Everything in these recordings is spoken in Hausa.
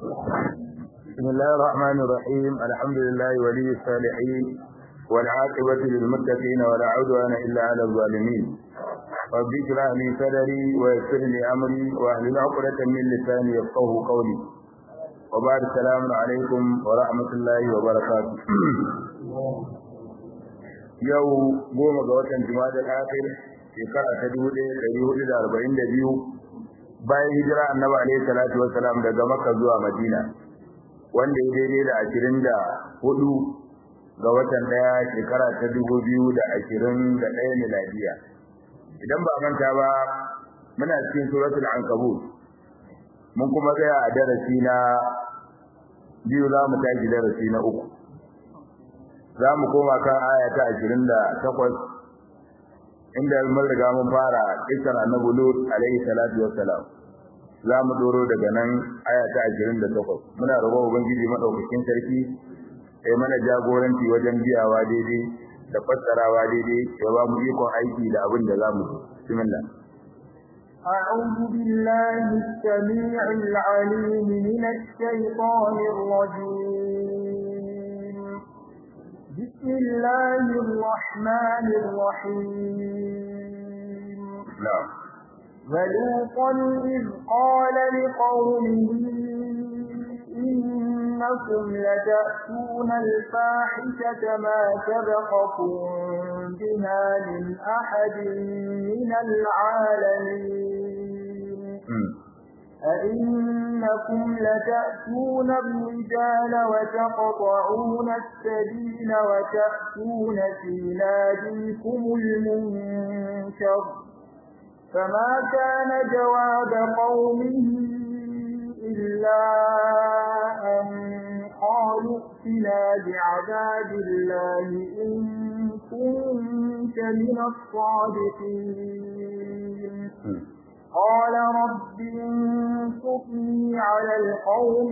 بسم الله الرحمن الرحيم الحمد لله ولي الصالحين والعاقبة للمتقين ولا عدوان إلا على الظالمين رب اشرح لي صدري ويسر لي أمري واحلل عقدة من لساني يفقه قولي وبعد السلام عليكم ورحمة الله وبركاته yau goma ga watan Jumada al-Akhir shekara ta 1442 bayan hijira Annabi alayhi salatu wassalam daga Makka zuwa Madina wanda ya daidai da 24 ga watan daya shekara ta 2021 miladiya idan ba manta ba muna cikin suratul ankabut mun kuma tsaya a darasi na biyu za mu tashi darasi na uku za mu koma kan aya ta 28 inda mun riga mun fara kisan annabi lut alaihi salatu wassalam za mu doro daga nan aya ta 28 muna roƙon ubangiji madaukakin sarki sai mana jagoranci wajen biyawa daidai da fassarawa daidai ya ba mu ikon aiki da abin da za mu bismillah أعوذ بالله السميع العليم من الشيطان الرجيم بسم الله الرحمن الرحيم نعم ولوطا إذ قال لقومه إنكم لتأتون الفاحشة ما سبقكم بها من أحد من العالمين أئنكم لتأتون الرجال وتقطعون السبيل وتأتون في ناديكم المنكر فما كان جواب قومه إلا أن قالوا ائتنا بعذاب الله إن كنت من الصادقين قال رب انصرني على القوم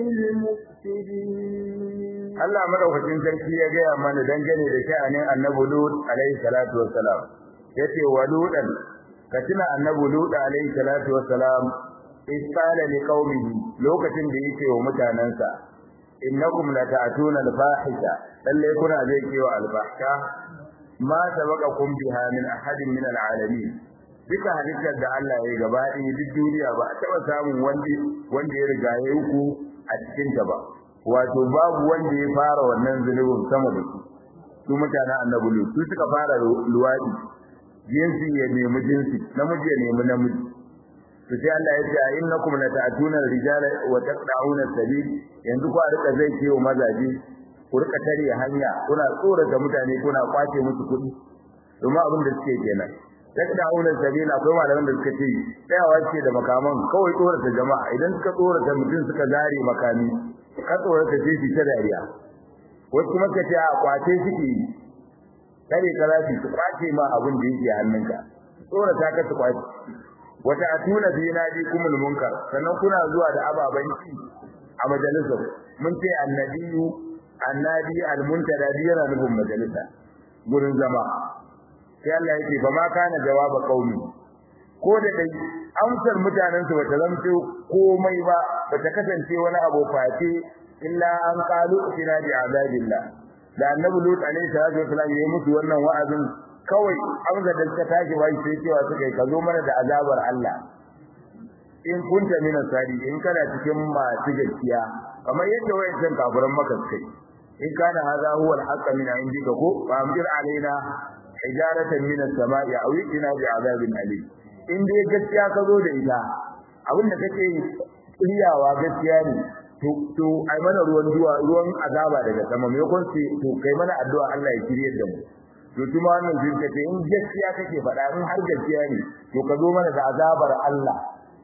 المفسدين Allah madaukakin sarki ya gaya mana dangane da sha'anin Annabi Lut alaihi salatu wassalam yace wa ludan katina Annabi Lut alaihi salatu wassalam isqala liqaumihi lokacin da yake wa mutanansa innakum lata'tuna al-fahisha lalle kuna zai kewa al-fahsha ma sabaqakum biha min ahadin min al-alamin duka halittar da Allah ya gaba ɗaya duk duniya ba a taɓa samun wanda wanda ya riga ya ku a cikin ta ba wato babu wanda ya fara wannan zunubin sama da su su mutanen annabi lu su suka fara luwadi jinsi ya nemi jinsi namiji ya nemi namiji to sai Allah ya ce innakum lata'tuna ar-rijala wa taqta'una as-sabil yanzu ku a rika zai kiyo mazaje ku rika tare hanya kuna tsorata mutane kuna kwace musu kuɗi domin abin da suke kenan taqta'una as-sabil akwai malaman da suka ce tsayawa ce da makaman kawai tsorata jama'a idan suka tsorata mutum suka zare makami ka tsorata sai su ta dariya wasu kuma suka ce a kwace suke yi kare ka zafi su kwace ma abin da yake hannunka tsorata ka su kwace wata atuna bi nadi kumul munkar sannan kuna zuwa da ababan ci a majalisar mun ce annabiyu annadi almuntada yana nufin majalisa gurin zama sai Allah yake ba ma kana jawaba qaumi ko da dai amsar mutanen su bata zamto komai ba bata kasance wani abu face illa an qalu ina bi azabillah da annabi lut alaihi salatu wasallam yayi musu wannan wa'azin kawai amsa da suka tashi wai sai cewa suka yi kazo mana da azabar Allah in kunta min asari in kana cikin masu gaskiya kamar yadda wayancan kafiran maka kai in kana hadha huwa al-haqq min indika ko fa amdir alaina hijaratan min as-sama'i aw itina bi azabin alim in dai gaskiya ka zo da ita abin da kake riyawa gaskiya ne to to ai mana ruwan duwa ruwan azaba daga sama me kun ce to kai mana addu'a Allah ya kirye da mu to kuma wannan jin kace in gaskiya kake faɗa in har gaskiya ne to ka zo mana da azabar Allah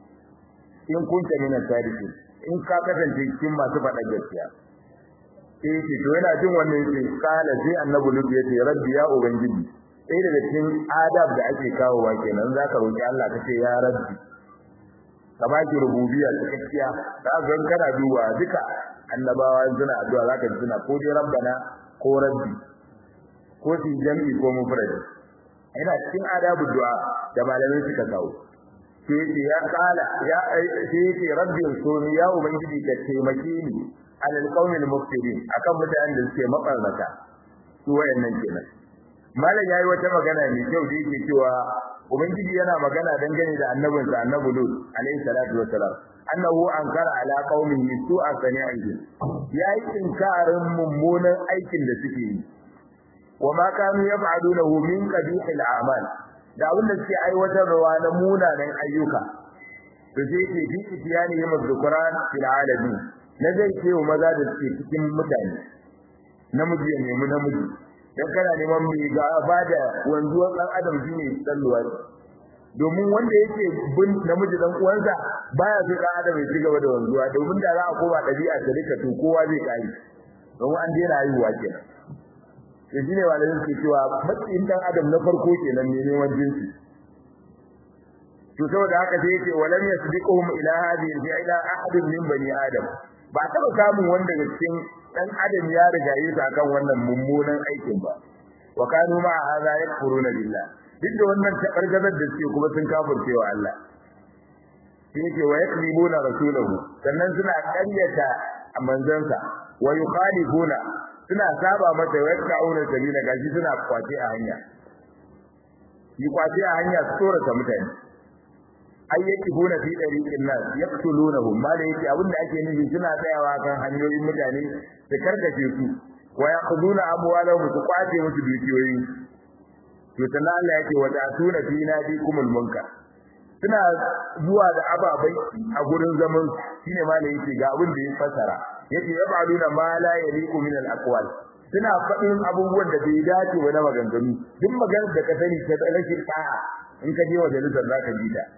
in kunta min as-sadiqin in ka kasance cikin masu faɗa gaskiya sai ce to yana jin wannan yace kala sai annabi lutu yace rabbi ya ubangiji sai daga cikin adab da ake kawo wa kenan zaka roki Allah kace ya rabbi ka baki rububiyya cikakkiya ka ga kana duba duka annabawa suna addu'a zaka ji suna ko dai rabbana ko rabbi ko su jami'i ko mufrad ina cikin adabu du'a da malamai suka kawo sai ce ya kala ya sai ce rabbi suni ya ubangiji ka taimake ni alal qaumil mufsidin akan mutanen da suke mabarnata su wayannan kenan malam yayi wata magana mai kyau da yake cewa ubangiji yana magana dangane da annabinsa annabi lut alayhi salatu wassalam annahu ankara ala qaumihi su'a sani'ihi yayi inkarin mummunan aikin da suke yi wa ma kanu yaf'alunahu min qabihil a'mal da abin da suke aiwatarwa na munanan ayyuka to sai ke fi itiyani yamma dhukran fil alamin na zai ce wa maza da suke cikin mutane namiji ya nemi namiji dan kana neman mai gaba da wanzuwar dan adam shine salluwa domin wanda yake bin namiji dan uwansa baya so dan adam ya ci gaba da wanzuwa domin da za a koma dabi'a ta rika to kowa zai kai domin an daina haihuwa kenan to shine malamin ke cewa matsayin dan adam na farko kenan ne neman jinsi to saboda haka sai yake walam yasbiquhum ila hadhihi al-fi'la ahadun min bani adam ba taɓa samun wanda daga cikin dan adam ya riga yi su akan wannan mummunan aikin ba wa kanu ma hadha yakfuruna billah duk da wannan tabargazar da suke kuma sun kafirce wa Allah sai yake wa yakribuna rasulahu sannan suna ƙaryata a manzansa wa yukhalifuna suna saba mata wa yakrauna sabila gashi suna kwace a hanya yi kwace a hanya su tsorata mutane ay yakibuna fi dariqin nas yaqtulunahum ma da yake abinda ake nufi suna tsayawa kan hanyoyin mutane su karkace su wa yaquduna amwalahum su kwace musu dukiyoyi to sannan Allah yake wa ta'tuna fi nadikumul munkar suna zuwa da ababai a gurin zaman shine ma da yake ga abin da ya fasara yake yab'aluna ma la yaliqu min al-aqwal suna faɗin abubuwan da bai dace ba na maganganu duk maganar da ka sani ta rashin ta'a in ka je majalisar zaka ji ta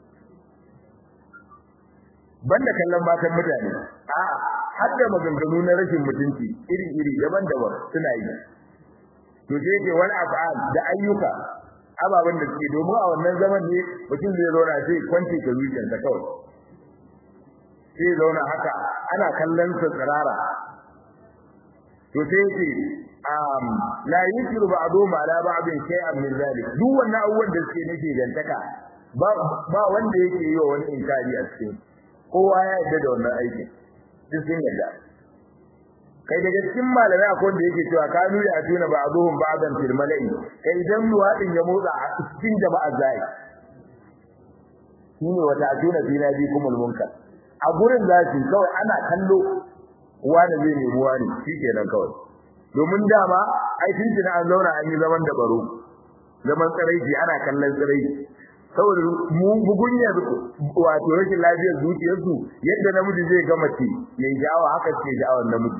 banda kallon matan mutane a har da maganganu na rashin mutunci iri-iri daban-daban suna yi to sai ke wani af'al da ayyuka ababen da suke domin a wannan zaman ne mutum zai zauna sai kwance ka zuciyarsa kawai sai zauna haka ana kallon sa tsirara to sai ce um la yusiru ba'dhum ala ba'din shay'an min zalik duk wannan abubuwan da suke nake gantaka ba ba wanda yake yi wa wani inkari a cikin kowa ya yarda da wannan aikin duk sun yarda kai daga cikin malamai akwai wanda yake cewa kanu ya tuna ba'dhum ba'dan fil mala'i kai idan luwadin ya motsa a cikin jama'a zai shine wata tuna fi nabi kumul munkar a gurin zaci kawai ana kallo wani zai nemi wani shikenan kawai domin dama ai tuntuna an zauna an yi zaman da baro zaman tsaraici ana kallon tsaraici saboda mu bugunyar wato rashin lafiyar zuciyarsu yadda namiji zai ga mace yayi jawa haka ce jawar namiji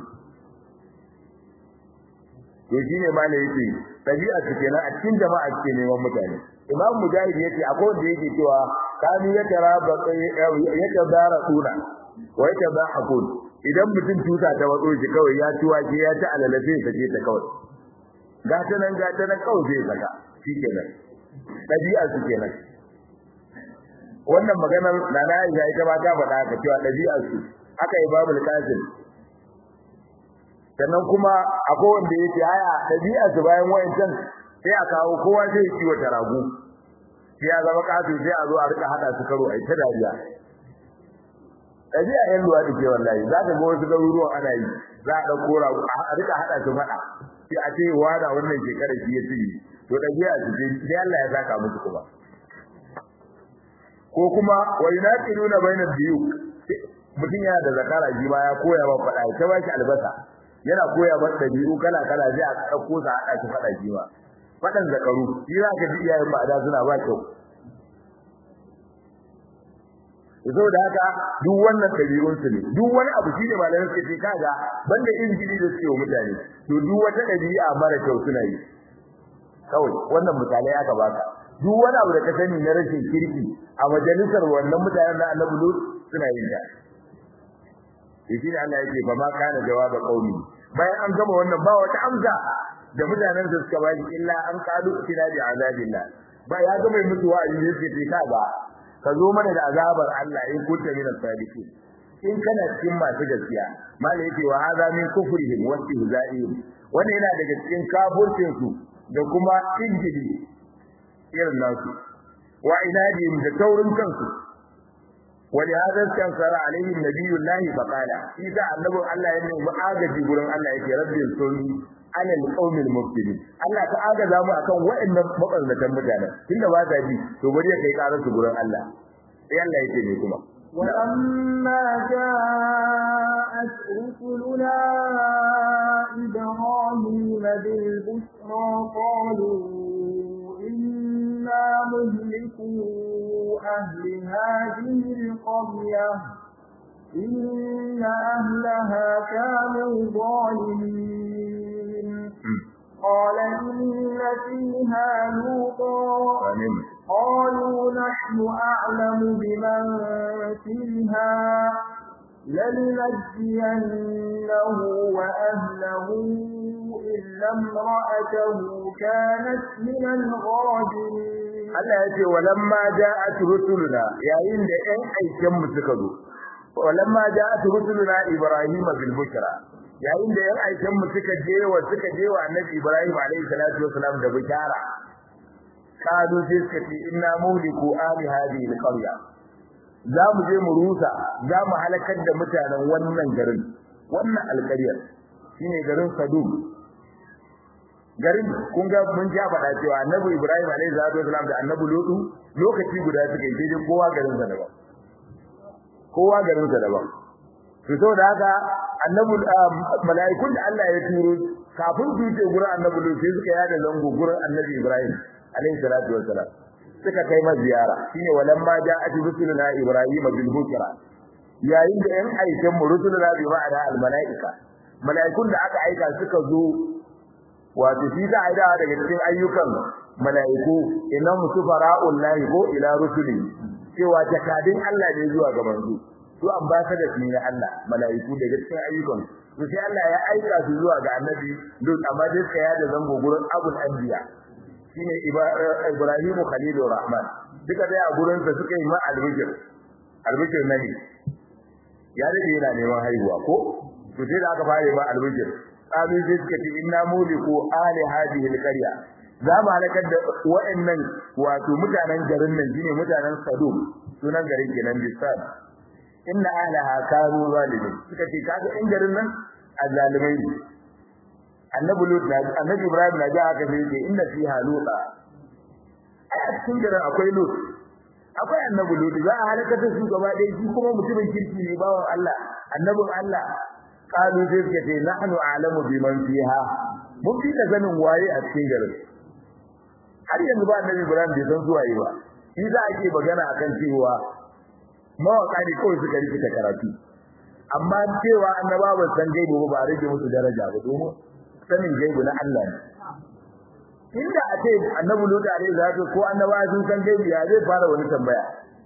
to shine ma ne yake tabi'a su kenan a cikin jama'a ce neman mutane imam mujahid yace akwai wanda yake cewa kanu ya taraba ya tabara suna wa ya tabahakun idan mutum tuta ta watso shi kawai ya ci wake ya ci alala sai sake ta kawai gata nan gata nan kawai zai saka shikenan tabi'a su kenan wannan maganar nana Aisha ita ma ta faɗa ka cewa ɗabi'ar su haka Imamul Qasim sannan kuma akwai wanda yake aya ɗabi'ar su bayan wayancan sai a kawo kowa sai ya ciwo taragu sai ya zama kasu sai a zo a rika hada su karo ai ta dariya ɗabi'a yan luwa ke wallahi za ka ga wasu garuruwan ana yi za a ɗauko ragu a rika hada su faɗa sai a ce wada wannan shekarar shi ya ci to ɗabi'a su ce sai Allah ya saka musu kuma ko kuma wa yunaqiluna bainal biyu mutum yana da zakara ji ba ya koya ba fada ta ba shi albasa yana koya ba dabi'u kala kala zai a dauko sa hada shi fada ji ba fadan zakaru shi za ka ji iyayen ba da suna ba kyau da haka duk wannan dabi'un su ne duk wani abu shine malamin suke ce kaga banda injili da suke wa mutane to duk wata dabi'a mara kyau suna yi kawai wannan misalai aka baka duk wani abu da ka sani na rashin kirki a majalisar wannan mutanen na Annabi Lut suna yin ta shi ne Allah yake ba ma kana jawaba qaumi bayan an gama wannan ba wata amsa da mutanen da suka bayi illa an qalu ila bi azabillah ba ya gama musu wa'azi ne sai ka ba ka zo mana da azabar Allah in kunta min as-sadiqin in kana cikin masu gaskiya mala yake wa hadha min kufrihim wa istihza'ihim wannan yana daga cikin kafircin su da kuma injili irin nasu wa inadihim da taurin kansu ولهذا استنصر عليه النبي الله فقال إذا النبي الله ينمي مآغجي قرن الله يكي ربي الصوني على القوم المبتلين الله تعاغذ mu akan wa'annan maballatan mutanen tunda ba ta ji to bari kai karar su gurin Allah sai Allah yake ne kuma ولما جاءت رسلنا إبراهيم بالبشرى قالوا إنا مهلكون أهل هذه القرية إن أهلها كانوا ظالمين قال إن فيها لوطا قالوا نحن أعلم بمن فيها لننجينه وأهله إلا امرأته كانت من الغابرين Allah ya ce walamma ja'at rusuluna yayin da ɗan aiken mu suka zo walamma ja'at rusuluna ibrahima bil bushra yayin da ɗan aiken mu suka je wa suka je wa annabi ibrahim alayhi salatu wasalam da bishara kadu sai suka ce inna muhliku ali hadhihi al qarya za mu je mu rusa za mu halakar da mutanen wannan garin wannan alƙaryar shine garin sadum garin kun ga mun ja faɗa cewa annabi Ibrahim alaihi salatu wasalam da annabi Lutu lokaci guda suka yi daidai kowa garin sa daban kowa garin sa daban to saboda haka annabi mala'ikun da Allah ya turo kafin su ce gurin annabi Lutu sai suka yada zango gurin annabi Ibrahim alaihi salatu wasalam suka kai ma ziyara shine walamma ja'at rusuluna Ibrahim bil bushra yayin da yan aikin mu rusuluna bi ma'ana al mala'ika mala'ikun da aka aika suka zo wato shi za a dawo daga cikin ayyukan mala'iku inna musufara'ul lahi ko ila rusuli cewa jakadin Allah ne zuwa ga manzo su ambassadors ne na Allah mala'iku daga cikin ayyukan to sai Allah ya aika su zuwa ga annabi Lut amma dai suka yada zango gurin Abul Anbiya shine Ibrahim Khalilur Rahman duka dai a gurin sa suka yi ma albishir albishir nabi ya dade yana neman haihuwa ko to sai da aka fara ma albishir qalu sai suka ce inna muliku ali hadhihi alqarya za mu halakar da wa'annan wato mutanen garin nan shine mutanen Sadum sunan garin kenan bisad inna ahlaha kanu zalimin suka ce kaga in garin nan azzalimai ne annabi lut na annabi ibrahim na ga haka sai ce inna fiha luta a cikin garin akwai lut akwai annabi lut za a halakar da su gaba ɗaya shi kuma mutumin kirki ne bawan Allah annabin Allah qalu sai suka ce nahnu a'lamu biman fiha mun fi da sanin waye a cikin garin har yanzu ba annabi Ibrahim bai san zuwaye ba shi za a ke magana akan cewa mawaka ne kawai suka rike karatu amma cewa annaba ba san gaibu ba ba rage musu daraja ba domin sanin gaibu na Allah ne inda a ce annabi Lut alaihi salatu ko annaba sun san gaibu ya zai fara wani tambaya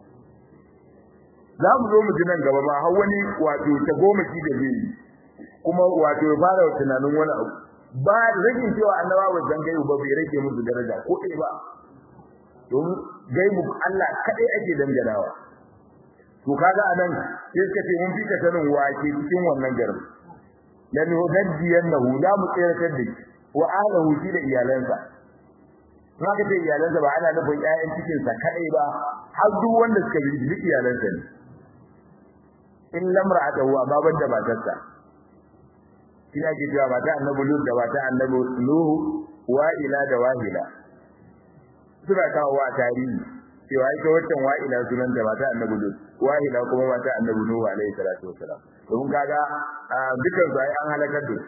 za mu zo mu ji nan gaba ma har wani wato ta goma shi da zai kuma wato ya fara tunanin wani abu ba rage cewa annaba ba san gaibu ba bai rage musu daraja ko ɗaya ba domin gaibu Allah kadai ake danganawa to kaga anan sai suka ce mun fika sanin wake cikin wannan garin lan hudajjiyannahu la mu tsiratar da shi wa ahlihi shi da iyalansa haka ce iyalansa ba ana nufin ƴaƴan cikin sa kadai ba har duk wanda suka bi duk iyalansa ne in lamra'atahu amma banda matarsa kina ke cewa mata annabi lut da mata annabi nuhu wa ila da wahila suna kawo wa tarihi cewa ita wancan wa'ila sunan da mata annabi lut wahila kuma mata annabi nuhu alaihi salatu wassalam don kaga dukan su ai an halakar da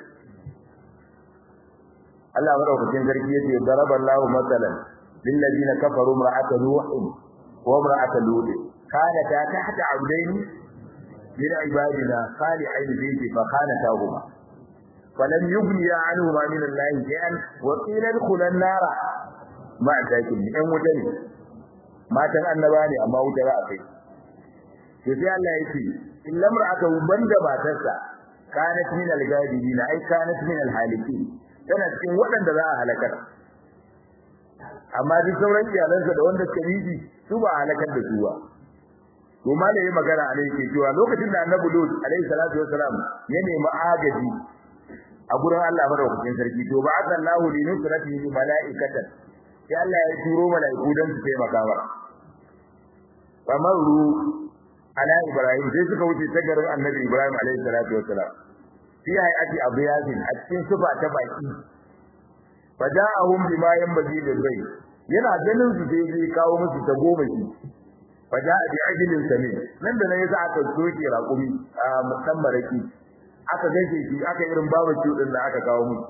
Allah madaukakin sarki yace daraballahu masalan lil ladina kafaru imra'ata nuh wa imra'ata lut kanata tahta abdaini min ibadina salihin bihi fa khanatahuma فلم يغني عنهما من الله شيئا وقيل ادخلا النار مع ذاكين ان وجني matan annaba ne amma wuta za a kai to sai Allah ya ce in lamra'atu banda matarsa kanat min al-gadibin ai kanat min al-halikin tana cikin waɗanda za a halakar amma duk sauran iyalansa da wanda suka yi su ba halakar da su ba to malai magana alai ke cewa lokacin da annabi Lut alaihi salatu wassalam ya nemi agaji a gurin Allah madaukakin sarki to ba azallahu li nusratihi malaikatan sai Allah ya turo malaiku dan su taimaka masa famaru ala ibrahim sai suka wuce ta garin annabi ibrahim alaihi salatu wassalam fi hayati abiyatin a cikin sufa ta baki faja'ahum bima yanbaghi lil bayt yana ganin su sai zai kawo musu ta goma shi faja'a bi ajlin samin nan da nan yasa aka soke raƙumi a musan maraki aka gaishe shi aka irin babu din da aka kawo musu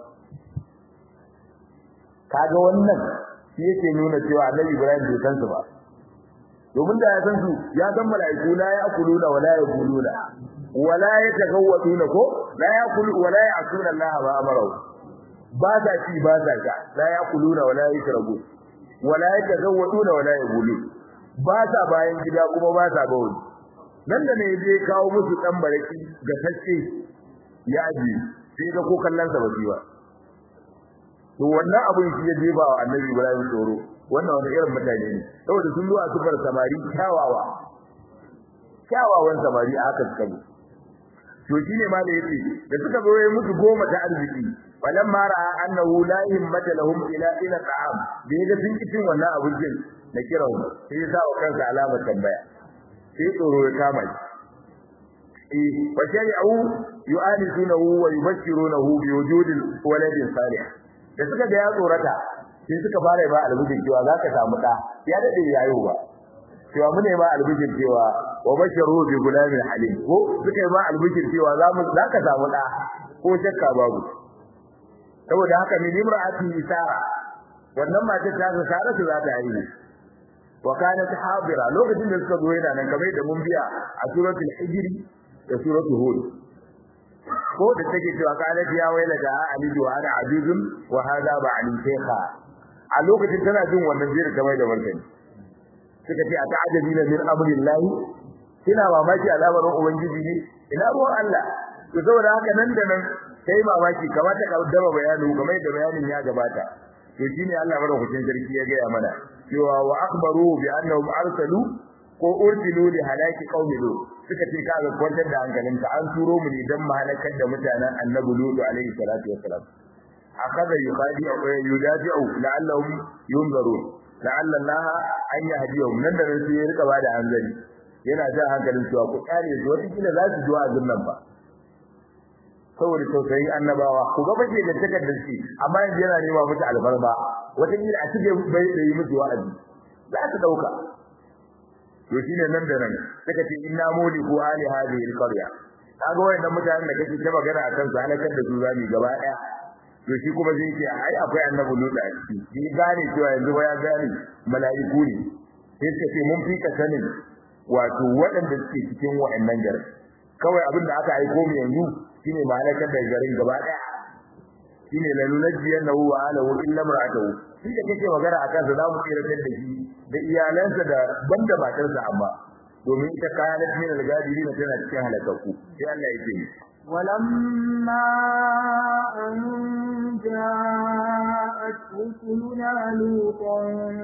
kaga wannan shi yake nuna cewa annabi ibrahim bai san su ba domin da ya san su ya san mala'iku la ya'kuluna wa la yaquluna wa la yatagawwaduna ko la ya'kulu wa la ya'suna Allah ma amara ba sa ci ba sa sha la ya'kuluna wa la yashrabu wa la yatagawwaduna wa la yaqulun ba sa bayan gida kuma ba sa bawli nan da ne zai kawo musu dan baraki ga sacce ya aji sai ga ko kallon sa ba ba to wannan abin shi ya jefa wa annabi Ibrahim tsoro wannan wani irin mutane ne saboda sun zo a sufar samari kyawawa kyawawan samari a haka suka zo to shine ma da yace da suka zo yayin musu goma ta arziki falan ma ra'a annahu la himmata lahum ila ila ta'am da yaga sun ki cin wannan abincin na kirawo sai ya sa wa kansa alamar tambaya sai tsoro ya kama shi eh wa shari'u yu'anisunahu wa yubashshirunahu bi wujudil waladin salih da suka ga ya tsorata sai suka fara ba albijin cewa za ka samu ɗa ya daɗe yayo ba cewa mu ne ma albijin cewa wa basharu bi gulamin halim ko suka yi ma albijin cewa za mu za ka samu ɗa ko shakka babu saboda haka min imra'ati sara wannan mace ta ga sara su za ta yi wa kanat hadira lokacin da suka zo yana nan kamar da mun biya a suratul hijr da suratul hud ko da take cewa qalat ya waila da alidu wa ana ajuzun wa hada ba ali shaykha a lokacin tana jin wannan jira ta mai da martani suka ce a ta'ajabina min amrillahi kina mamaki al'amarin ubangiji ne ina ruwan Allah to saboda haka nan da nan sai mamaki kamata ka dama bayani kamar da bayanin ya gabata to shine Allah madaukakin sarki ya gaya mana cewa wa akhbaru bi annahum arsalu ko ursilu li halaki qaumi lut suka ce kaga kwantar da hankalinka an turo mu ne dan mahalakar da mutanen annabi lut alaihi salatu wassalam akaza yuqadi aw yudafi'u la'allahum yunzarun la'alla Allah an yahdiyahum nan da nan sai ya rika bada hanzari yana jan hankalin cewa ku kare su wata kila za su zo a zunnan ba saboda tausayin annabawa ku ga bace da takardar shi amma yanzu yana nema musu alfarma wata kila a cike bai da yi musu wa'azi za su dauka to shine nan da nan suka ce inna muliku ali hadhihi alqarya kaga wayannan mutanen da kake ta magana akan su halakar da su zami gaba daya to shi kuma zai ce ai akwai annabi lutu a ciki shi gane cewa yanzu ba ya gane mala'iku ne sai suka ce mun fika sanin wato waɗanda suke cikin wayannan garin kawai abin da aka aiko mu yanzu shine malakar da garin gaba daya shine la nunajjiyannahu wa alahu illa mar'atuhu shi da kake magana akan sa zamu tsiratar da shi da iyalansa da banda matarsa amma domin ita kayanat min al-gadirin tana cikin halakaku sai Allah ya ce ولما أن جاءت رسلنا لوطا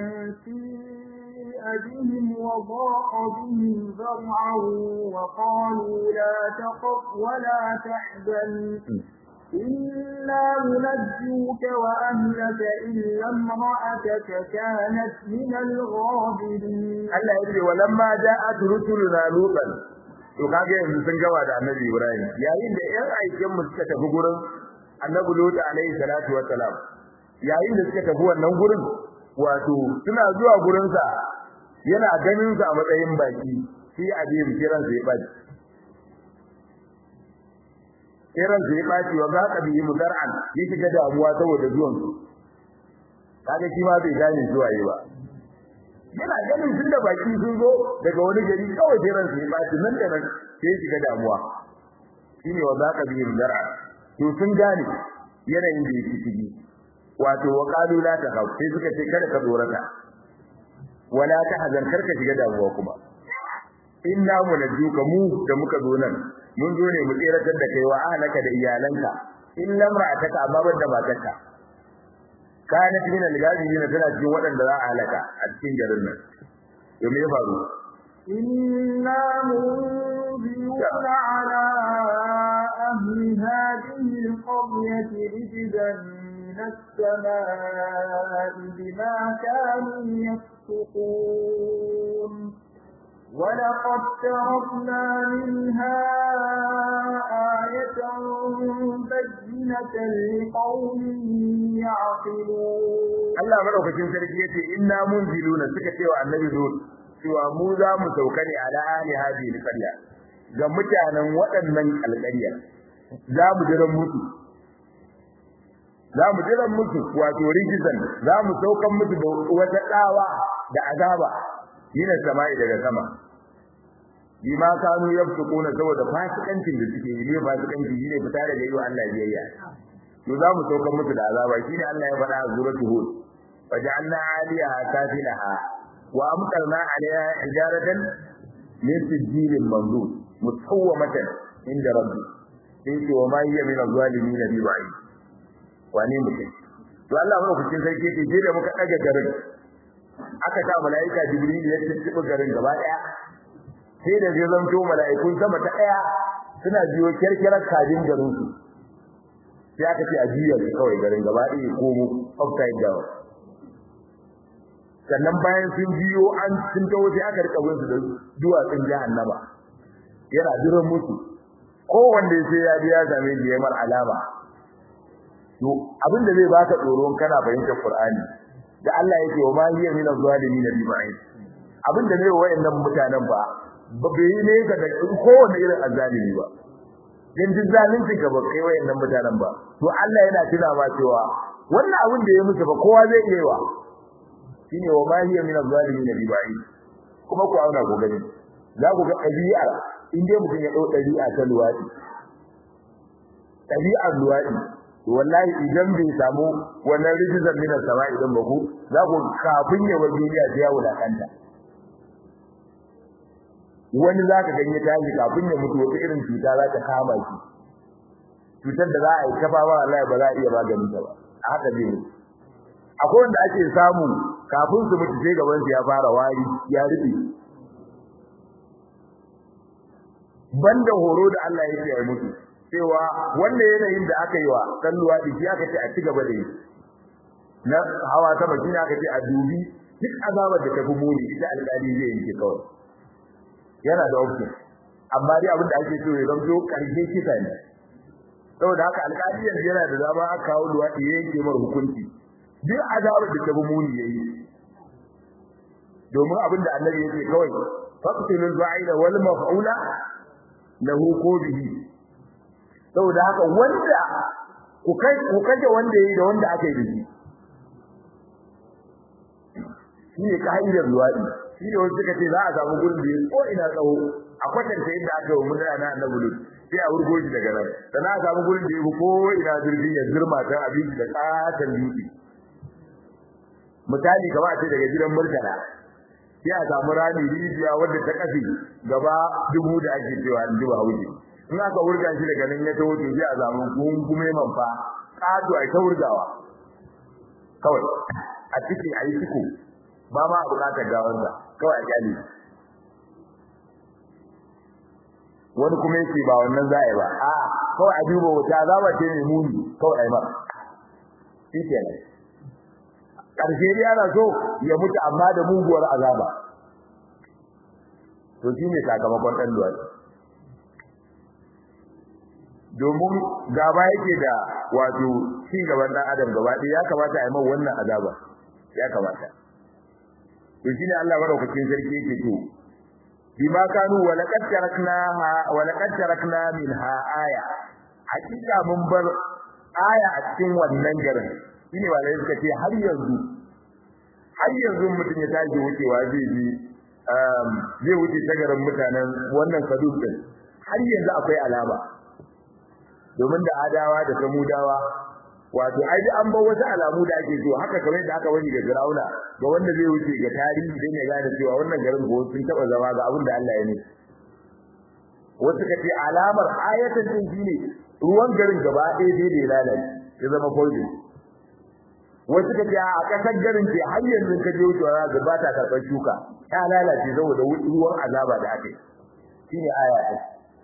سيء بهم وضاق بهم ذرعا وقالوا لا تخف ولا تحزن إنا منجوك وأهلك إلا امرأتك كانت من الغابرين Allah ya ce walamma ja'at rusuluna lutan to kage yanzu sun gaba da Annabi Ibrahim yayin da ƴan aikin mu suka tafi gurin Annabi Lut alaihi salatu wa salam yayin da suka tafi wannan gurin wato suna zuwa gurin sa yana ganin sa a matsayin baki shi abin kiran sai baci kiran sai baci wa za ka bihi mudar'an ya shiga damuwa saboda zuwan su kaga shi ma bai gane zuwa yi ba yana ganin tun da baki sun zo daga wani gari kawai sai ransu ya baci nan da nan sai shiga damuwa shine wa zaka bi dar'a to sun gane yanayin da yake ciki wato wa qalu la takhaf sai suka ce kada ka tsorata wala tahzan karka shiga damuwa kuma inna munajjuka mu da muka zo nan mun zo ne mu tsiratar da kai wa ahlaka da iyalanka illa mar'ataka amma banda matarka kanat min al-ghazirin tana cikin waɗanda za a halaka a cikin garin nan to me ya faru إنا منذرون على أهل هذه القرية رجزا من السماء بما كانوا يفسقون ولقد تركنا منها آية بينة لقوم يعقلون Allah madaukakin sarki yace inna munziluna suka ce wa annabi Lut cewa mu za mu sauka ne ala ahli hadhihi alqarya ga mutanen waɗannan alƙarya za mu jira musu za mu jira musu wato rijizan za mu saukan musu da wata tsawa da azaba yana sama'i daga sama bima kanu yafsukuna saboda fasikancin da suke yi ne fasikanci shine fita daga yi wa Allah biyayya to za mu saukan musu da azaba shine Allah ya faɗa a suratul hud waja'alna 'aliyaha safilaha wa amtarna 'alayha hijaratan min sijilin mamdud musawwamatan inda rabbi sai ce wa ma hiya min az-zalimin bi ba'id wane mutum to Allah mana kucin sarki ce je da muka daga garin aka ta malaika jibril ya tsibi garin gaba daya sai da zai zanto malaikun sama ta daya suna biyo kirkirar kajin garin su sai aka ce a jiya su kawai garin gaba daya ko mu upside down sannan bayan sun biyo an sun tawo sai aka rika bin su da duwatsun jahannama yana jiran musu kowanne sai ya ji ya same shi yamar alama to abin da zai baka tsoro kana fahimtar Qur'ani da Allah yake wa ma hiya min az-zalimin bi ba'id abin da ne wayannan mutanen ba ba bai ne ga da kowanne irin azzalimi ba dan duk zalunci ga ba kai wayannan mutanen ba to Allah yana tuna ma cewa wannan abin da ya musu ba kowa zai iya wa shine wa ma hiya min az-zalimin bi ba'id kuma ku auna ku gani za ku ga ɗabi'a in dai mutum ya ɗau ɗabi'a ta luwaɗi ɗabi'ar luwaɗi wallahi idan bai samu wannan rijizar min sama idan ba ku za ku kafin ya bar duniya sai ya wulakanta wani za ka ganye tashi kafin ya mutu wata irin cuta za ta kama shi cutar da za a yi kafa ba wallahi ba za a iya maganin ta ba a haka zai mutu akwai wanda ake samu kafin su mutu sai gaban su ya fara wari ya rufe banda horo da Allah ya ce ya mutu cewa wanda yanayin da aka yi wa kalluwa din shi aka ce a ci gaba da yi na hawa sama shi aka ce a dubi duk azabar da tafi muni ita alƙali zai yi kawai yana da option amma dai abin da ake so ya zanto karshe kisa ne saboda haka alƙali yanzu yana da dama aka kawo luwaɗi ya yanke mar hukunci duk azabar da tafi muni yayi domin abin da annabi yake kawai faqtilul ba'ida wal maf'ula lahu ko bihi saboda haka wanda ku kai ku kaje wanda yayi da wanda aka yi da shi shine kaidar luwadi shine wanda suka ce za a samu gurin da ko ina tsawo a kwatanta yadda aka yi mun ana annabi lut sai a wurgo shi daga nan sannan a samu gurin da ya ko ina zurfi ya zurma ta abinci da katan dutse misali kamar a ce daga gidan murtala sai a samu rami rijiya wadda ta kafi gaba dubu da ake cewa an duba hauji in aka wurga shi daga nan ya tawo to sai a samu gungume man fa kado ai ta wurgawa kawai a cikin ayi ciko ba ma bukatar gawar da kawai a kyale wani kuma yake ba wannan za a yi ba a kawai a duba wata azaba ce mai muni kawai a yi mara shi kenan ƙarshe dai ana so ya mutu amma da muguwar azaba to shi ne sakamakon ɗan luwaɗi domin gaba yake da wato ci gaban ɗan adam gaba ɗaya ya kamata a yi man wannan azaba ya kamata to shine Allah madaukakin sarki yake to bima kanu wa laqad taraknaha wa laqad tarakna minha aya hakika mun bar aya a cikin wannan garin shine walai suka ce har yanzu har yanzu mutum ya tashi wucewa zai bi zai wuce ta garin mutanen wannan saduk din har yanzu akwai alama domin da adawa da samudawa wato ai an bar wasu alamu da ake so haka kamar da aka wani ga Firauna ga wanda zai wuce ga tarihi dan ya gane cewa wannan garin ko sun taba zama ga abin da Allah ya ne wasu kace alamar ayatan din shine ruwan garin gaba ɗaya dai da lalace ya zama folding wasu kace a kasar garin ce har yanzu ka je wucewa ga ba ta karɓar shuka ta lalace saboda ruwan azaba da ake shine aya ɗin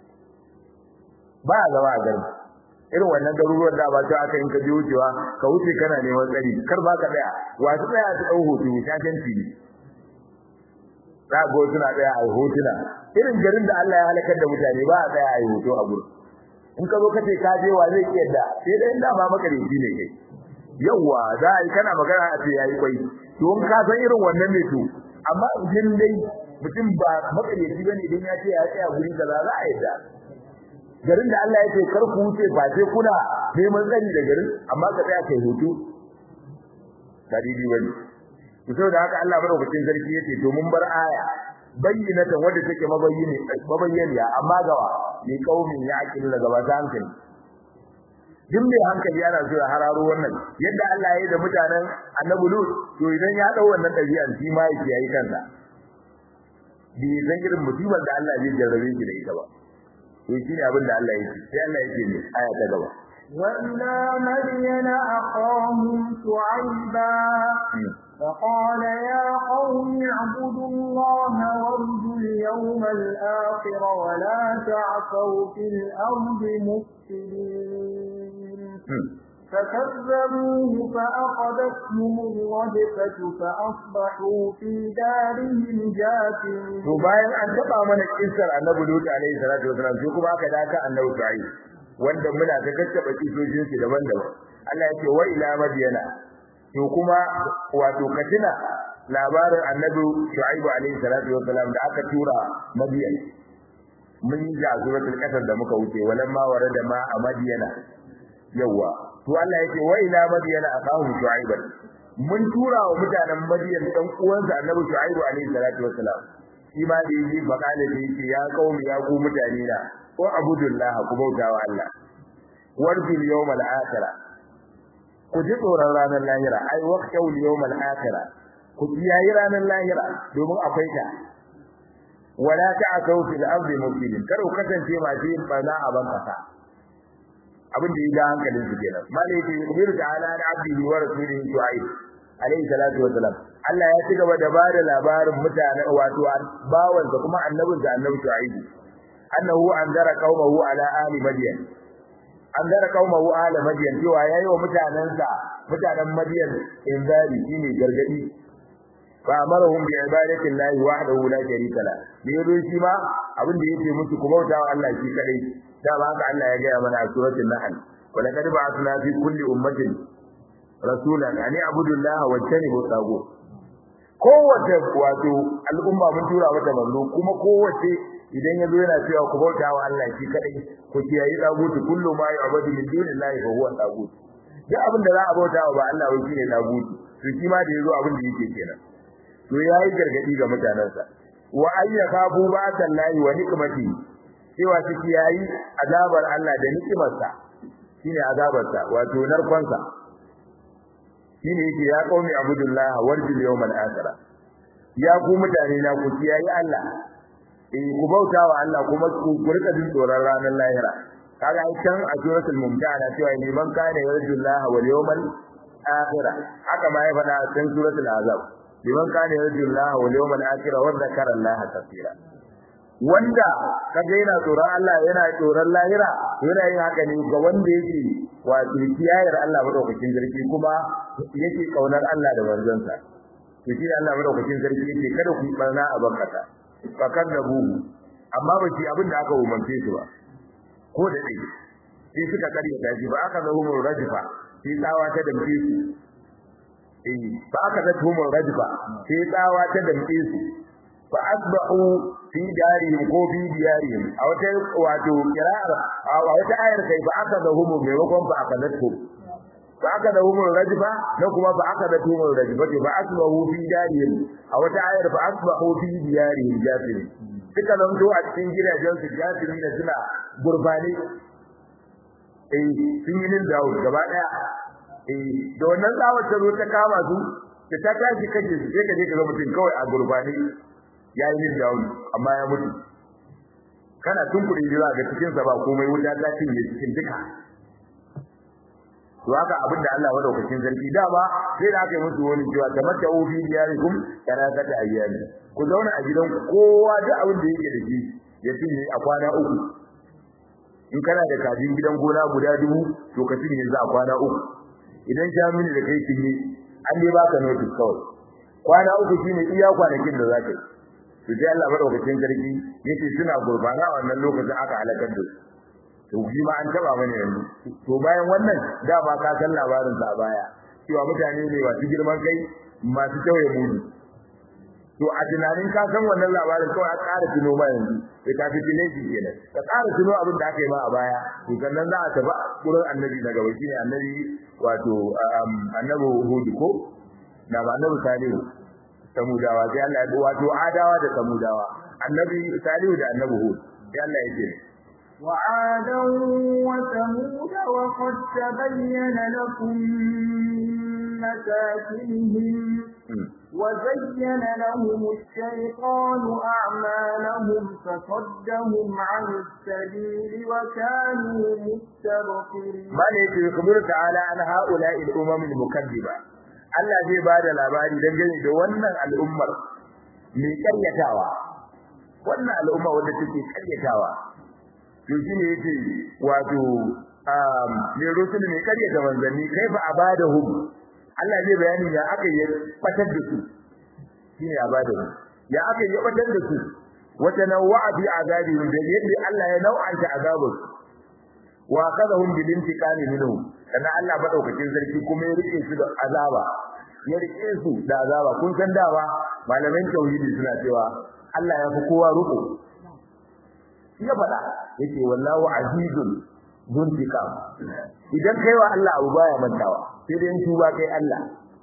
ba a zama a garin irin wannan garuruwan da ba ta aka in ka je wucewa ka wuce kana neman tsari kar ba ka tsaya wasu tsaya su dau hoto shakanci ne za ga suna tsaya a hotuna irin garin da Allah ya halakar da mutane ba a tsaya a yi hoto a gurin in ka zo ka ce ka je wa zai iya da sai dai inda ba maka da shi ne kai yawa za a yi kana magana a ce yayi kwai to in ka san irin wannan ne to amma idan dai mutum ba makaryaci bane idan ya ce ya tsaya guri kaza za a yadda garin da Allah ya ce kar ku wuce ba sai kuna neman tsari da garin amma ka tsaya kai hoto tarihi bane to saboda haka Allah madaukakin sarki yace to mun bar aya bayyinatan wanda take mabayyini mabayyaniya amma gawa ni kaumin ya akilu daga ba hankali duk mai hankali yana so ya hararo wannan yadda Allah ya yi da mutanen Annabi Lut to idan ya dau wannan dabi'an shi ma yake yayi kansa bi zan irin musibar da Allah zai jarrabe shi da ita ba to shine abin da Allah yake sai Allah yake ne aya ta gaba وإلى مدين أخاهم شعيبا فقال يا قوم اعبدوا الله وارجوا اليوم الآخر ولا تعثوا في الأرض مفسدين فكذبوه فأخذتهم الرجفة فأصبحوا في دارهم جاثمين to bayan an taba mana kissar Annabi Lut alaihi salatu wasalam sai kuma aka daka Annabi Shu'aib wanda muna ta kakkaba kisojin su daban-daban Allah yake wa ila madiyana to kuma wato katina labarin Annabi Shu'aib alaihi salatu wasalam da aka tura Madiyan mun yi da suratul qasas da muka wuce walamma warada ma a Madiyana yawa to Allah yake wa ila madiyana aqahu shu'aib mun tura wa mutanen madiyan dan uwansa annabi shu'aib alaihi salatu wassalam shi ma da yi bakale da yake ya qaumi ya ku mutane na ko abudullah ku bauta wa Allah warjul yawmal akhirah ku ji tsoron ranar lahira ai waqtul yawmal akhirah ku kiyayi ranar lahira domin akwai ta wala ta'tau fil ardi mufsidin kar ku kasance masu yin barna a ban kasa abin da ya ga hankalin su kenan malai ce yubiru ta'ala da abdihi wa rasulihi shu'aib alayhi salatu wa salam Allah ya ci gaba da bada labarin mutane wato bawan da kuma annabin da annabi shu'aib annahu anzara qaumahu ala ahli madyan anzara qaumahu ala madyan cewa yayi wa mutanansa mutanen madyan inzari shine gargadi fa amarahum bi ibadati llahi wahdahu la sharika la ne shi ma abin da yake musu ku bauta wa Allah shi kadai da ba haka Allah ya gaya mana a suratul nahl wa laqad ba'athna fi kulli ummatin rasulan an ya'budu Allah wa yajtanibu tagut kowace wato al'umma mun tura mata manzo kuma kowace idan yazo yana cewa ku bauta wa Allah shi kadai ku kiyayi tagutu kullu ma ya'budu min dunillahi fa huwa tagut duk abin da za a bauta wa ba Allah wai shine tagutu to shi ma da yazo abin da yake kenan to yayi gargadi ga mutanansa wa ayyaka bu ba'dallahi wa nikmati cewa ciki yayi azabar Allah da nikimarsa shine azabarsa wato narkonsa shine yake ya qaumi abudullah warjil yawmal akhir ya ku mutane na ku kiyayi Allah eh ku bauta wa Allah kuma ku rika jin tsoron ranar lahira kaga ai can a suratul mumtahana cewa ni man kana yarjullah wal yawmal akhir haka ma ya faɗa a cikin suratul azab liman kana yarjullah wal yawmal akhir wa dhakara Allah kaseera wanda kaga yana tsoron Allah yana tsoron lahira yana yin haka ne ga wanda yake wato kiyayar Allah madaukakin sarki kuma yake kaunar Allah da manzonsa to shi Allah madaukakin sarki yake kada ku barna a bankata fa kadabu amma ba shi abin da aka umarce su ba ko da dai sai suka karya ta shi ba aka zo mu rajfa sai tsawa ta damke su eh ba aka zo mu rajfa sai tsawa ta damke su fa asbahu fi darihim ko fi diyarihim a wata wato kira'ar a wata ayar kai fa aka da humu maimakon fa aka da tu fa aka da humu rajfa na kuma fa aka da humu rajfa fa asbahu fi darihim a wata ayar fa asbahu fi diyarihim jafin suka zanto a cikin gidajen su jafin da suna gurbani eh sun yi nin dawo gaba daya eh da wannan tsawar ta zo ta kama su da ta tashi kaje su sai ka je ka ga mutum kawai a gurbani ya yi nin dawo amma ya mutu kana tunkuri jira ga cikin sa ba komai wuta ta cinye cikin duka to haka abin da Allah madaukakin sarki dama sai da aka yi musu wani cewa tamatta fi diyarikum kana kata ayyami ku zauna a gidan kowa da abin da yake da shi ya cinye a kwana uku in kana da kajin gidan gona guda dubu to ka cinye za a kwana uku idan jamini da kai cinye an dai baka notice kawai kwana uku shine iya kwanakin da zaka yi to sai Allah madaukakin sarki yace suna gurbana a wannan lokacin aka halakar da su to shi ma an taba mana yanzu to bayan wannan da ba ka san labarin sa baya cewa mutane ne masu girman kai masu tauye mudu to a tunanin ka san wannan labarin kawai a ƙara tuno ma yanzu sai ka fi tilaji kenan ka ƙara tuno abin da aka yi ma a baya to sannan za a tafi gurin annabi na gaba shine annabi wato annabi hudu ko na ba annabi salihu samudawa sai Allah ya wato adawa da samudawa annabi salihu da annabi hud sai Allah ya ce وعادا وثمود وقد تبين لكم من مساكنهم وزين لهم الشيطان أعمالهم فصدهم عن السبيل وكانوا مستبصرين ما يجي يخبر تعالى عن هؤلاء الأمم المكذبة Allah zai ba da labari dangane da wannan al'ummar mai karyatawa wannan al'umma wanda take karyatawa to shine yace wato um ne rusul mai karyata manzanni kaifa abadahum Allah zai bayani ya aka yi batar da su shine abadahum ya aka yi batar da su wata nawa'a fi azabihim da yadda Allah ya nau'anta azabus wa kadahum bil intiqami minhum kana Allah madaukakin sarki kuma ya rike su da azaba ya rike su da azaba kun san dawa malaman tauhidi suna cewa Allah ya fi kowa ruku ya faɗa yake wallahu azizun zuntiqam idan kai wa Allah abu baya mantawa sai dai tuba kai Allah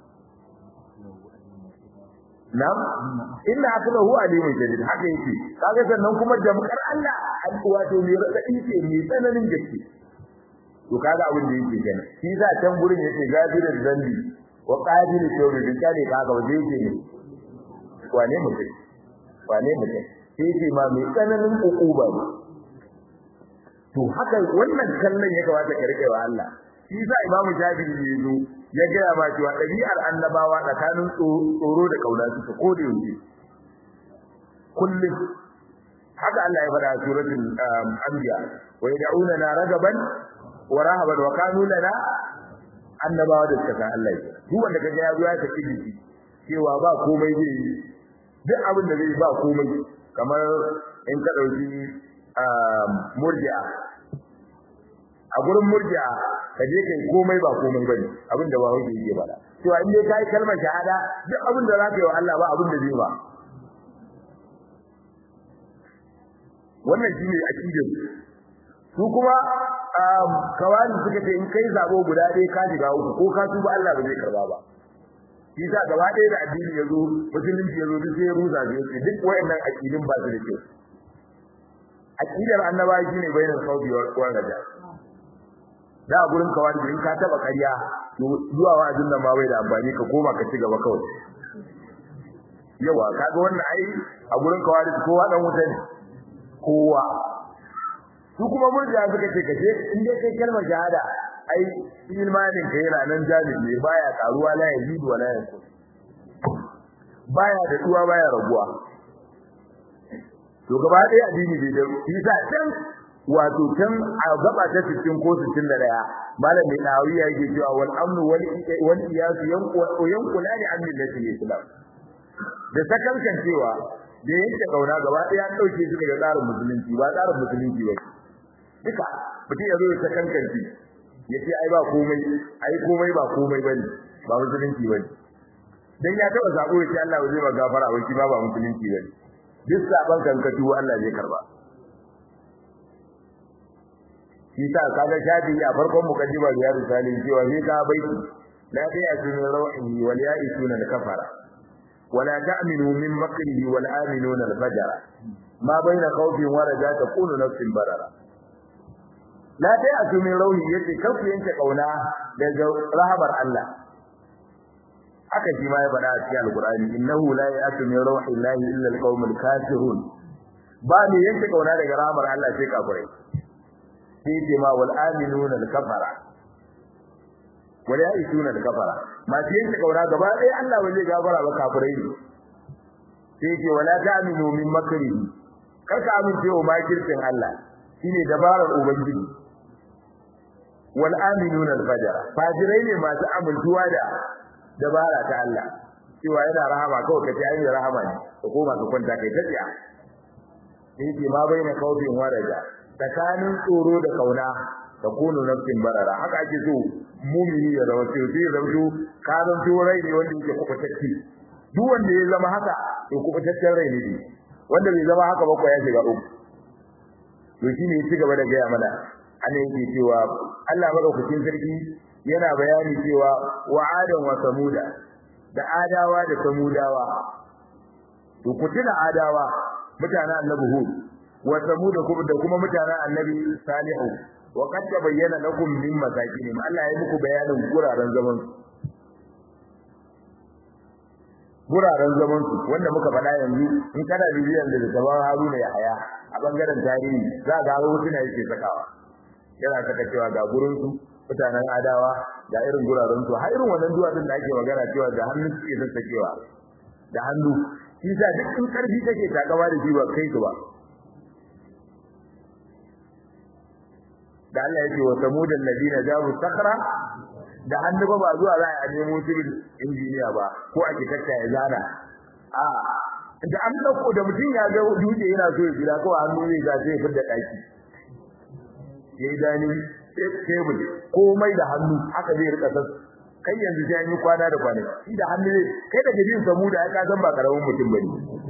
Nam inna aklahu alimun jadid haka yake kaga sannan kuma jamkar Allah wato mai radadi ce mai tsananin gaske to kaga abin da yake kenan shi za can gurin yake gadirul zambi wa qadirul tawbi bin kale kaga waje yake ne wane mutum wane mutum sai ce ma mai tsananin ukuba ne to haka wannan kallon ya kamata ka rike wa Allah shi sa imamu shafi'i ya zo ya gaya ma cewa ɗabi'ar annabawa tsakanin tsoro da kauna suka ko da yaushe kullum haka Allah ya faɗa a suratul anbiya wa yad'una na ragaban wa rahaban wa kanu lana annabawa da suka san Allah duk wanda kaga ya zo ya saki jiki cewa ba komai zai yi duk abin da zai ba komai kamar in ka dauki murji'a a gurin murji'a ka je kai komai ba komai bane abin da ba wani yake bada cewa in dai kai kalmar shahada duk abin da zaka yi wa Allah ba abin da zai ba wannan shine aqidar su kuma kawani suka ce in kai zabo guda ɗaya ka shiga uku ko ka tuba Allah ba zai karba ba shi sa gaba ɗaya da addini yazo musulunci yazo duk sai ya rusa shi yace duk wayannan aqidin ba su da kyau aqidar annabawa shine bainal khawfi wa raja da a gurin kawai in ka taba ƙarya to zuwa wa'azin nan ma bai da amfani ka koma ka ci gaba kawai yawa kaga wannan ai a gurin kawai kowa dan wuta ne kowa su kuma murjiya suka ce kace in dai kai kalmar shahada ai imanin ka yana nan jami'i ne baya karuwa la yazidu wala yanqus baya da duwa baya raguwa to gaba ɗaya addini bai da isa can wato can a gaba ta 60 ko 61 malam mai dawiya yake cewa wal amnu wal wal iyas yanqu yanqulani an millati islam da sakankan cewa da yanke kauna gaba ɗaya an dauke shi daga tsarin musulunci ba tsarin musulunci ba duka mutum ya zo ya sakankanci ya ce ai ba komai ai komai ba komai bane ba musulunci bane dan ya taba zabo ya ce Allah zai ba gafara wai shi ba ba musulunci bane duk saban kankatu Allah zai karba shi ta kaga shafi a farkon mukaddima ya risali cewa sai ka baiti la ta'tu min rawhihi wal ya'isuna al kafara wala ta'minu min makrihi wal aminuna al fajara ma baina khawfin wa raja takunu nafsin barara la ta'tu min rawhihi yace kafu yanke kauna daga rahabar Allah haka shi ma ya faɗa a cikin alqur'ani innahu la ya'tu min rawhillahi illa al qaumul kafirun ba ne yanke kauna daga rahamar Allah sai kafirai sai ce ma wal aminuna al kafara wal ya'isuna al kafara ma sai yanke kauna gaba ɗaya Allah ba zai gafara ba kafirai ne sai ce wala ta'minu min makrihi kar ka amince wa makircin Allah shine dabarar ubangiji wal aminuna al fajara fajirai ne masu amintuwa da dabara ta Allah cewa yana rahama kawai kace ai rahama ne ka koma ka kwanta kai tafiya yake ma bai na kaufin waraja tsakanin tsoro da kauna ta kunu nafsin barara haka ake so mumini ya zama sai sai zama ka zan to rai ne wanda yake kubutacce duk wanda ya zama haka to kubutaccen rai ne wanda bai zama haka ba ko ya shiga uku to shine ya ci gaba da gaya mana ana yake cewa Allah madaukakin sarki yana bayani cewa wa'adan wa samuda da adawa da samudawa to ku tuna adawa mutanen annabi hud wa samuda kuma da kuma mutanen annabi salihu wa qad tabayyana lakum min masakinihim Allah ya muku bayanin guraren zaman su guraren zaman su wanda muka faɗa yanzu in kana bibiyar da zaman Haruna ya haya a bangaren tarihi za ga wasu ne yake sakawa yana saka cewa ga gurin su mutanen adawa ga irin guraren su har irin wannan duwatsun da ake magana cewa da hannu suke sassakewa da hannu shi sa duk in karfi kake takawa da shi ba kai su ba da Allah yake wa samudan ladina jabu sakra da hannu ba ba zuwa za a nemo civil injiniya ba ko architect ya zana a da an dauko da mutum ya ga dutse yana so ya gida ko hannu ne ga sai fidda daki yayi dani tebul komai da hannu haka zai rika sas kai yanzu sai an yi kwana da kwana shi da hannu ne kai da gidin samu da aka san ba karamin mutum bane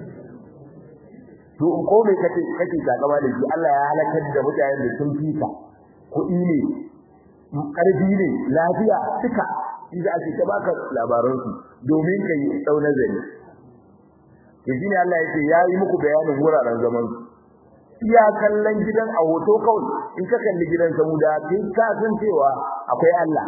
to ko mai kace kake gaba da shi Allah ya halakar da mutanen da sun fita kuɗi ne karfi ne lafiya duka inda ake ta baka labaran su domin kai dau nazari to shine Allah yake yayi muku bayanin wuraren zaman su iya kallon gidan a hoto kawai in ka kalli gidan samuda kai ka san cewa akwai Allah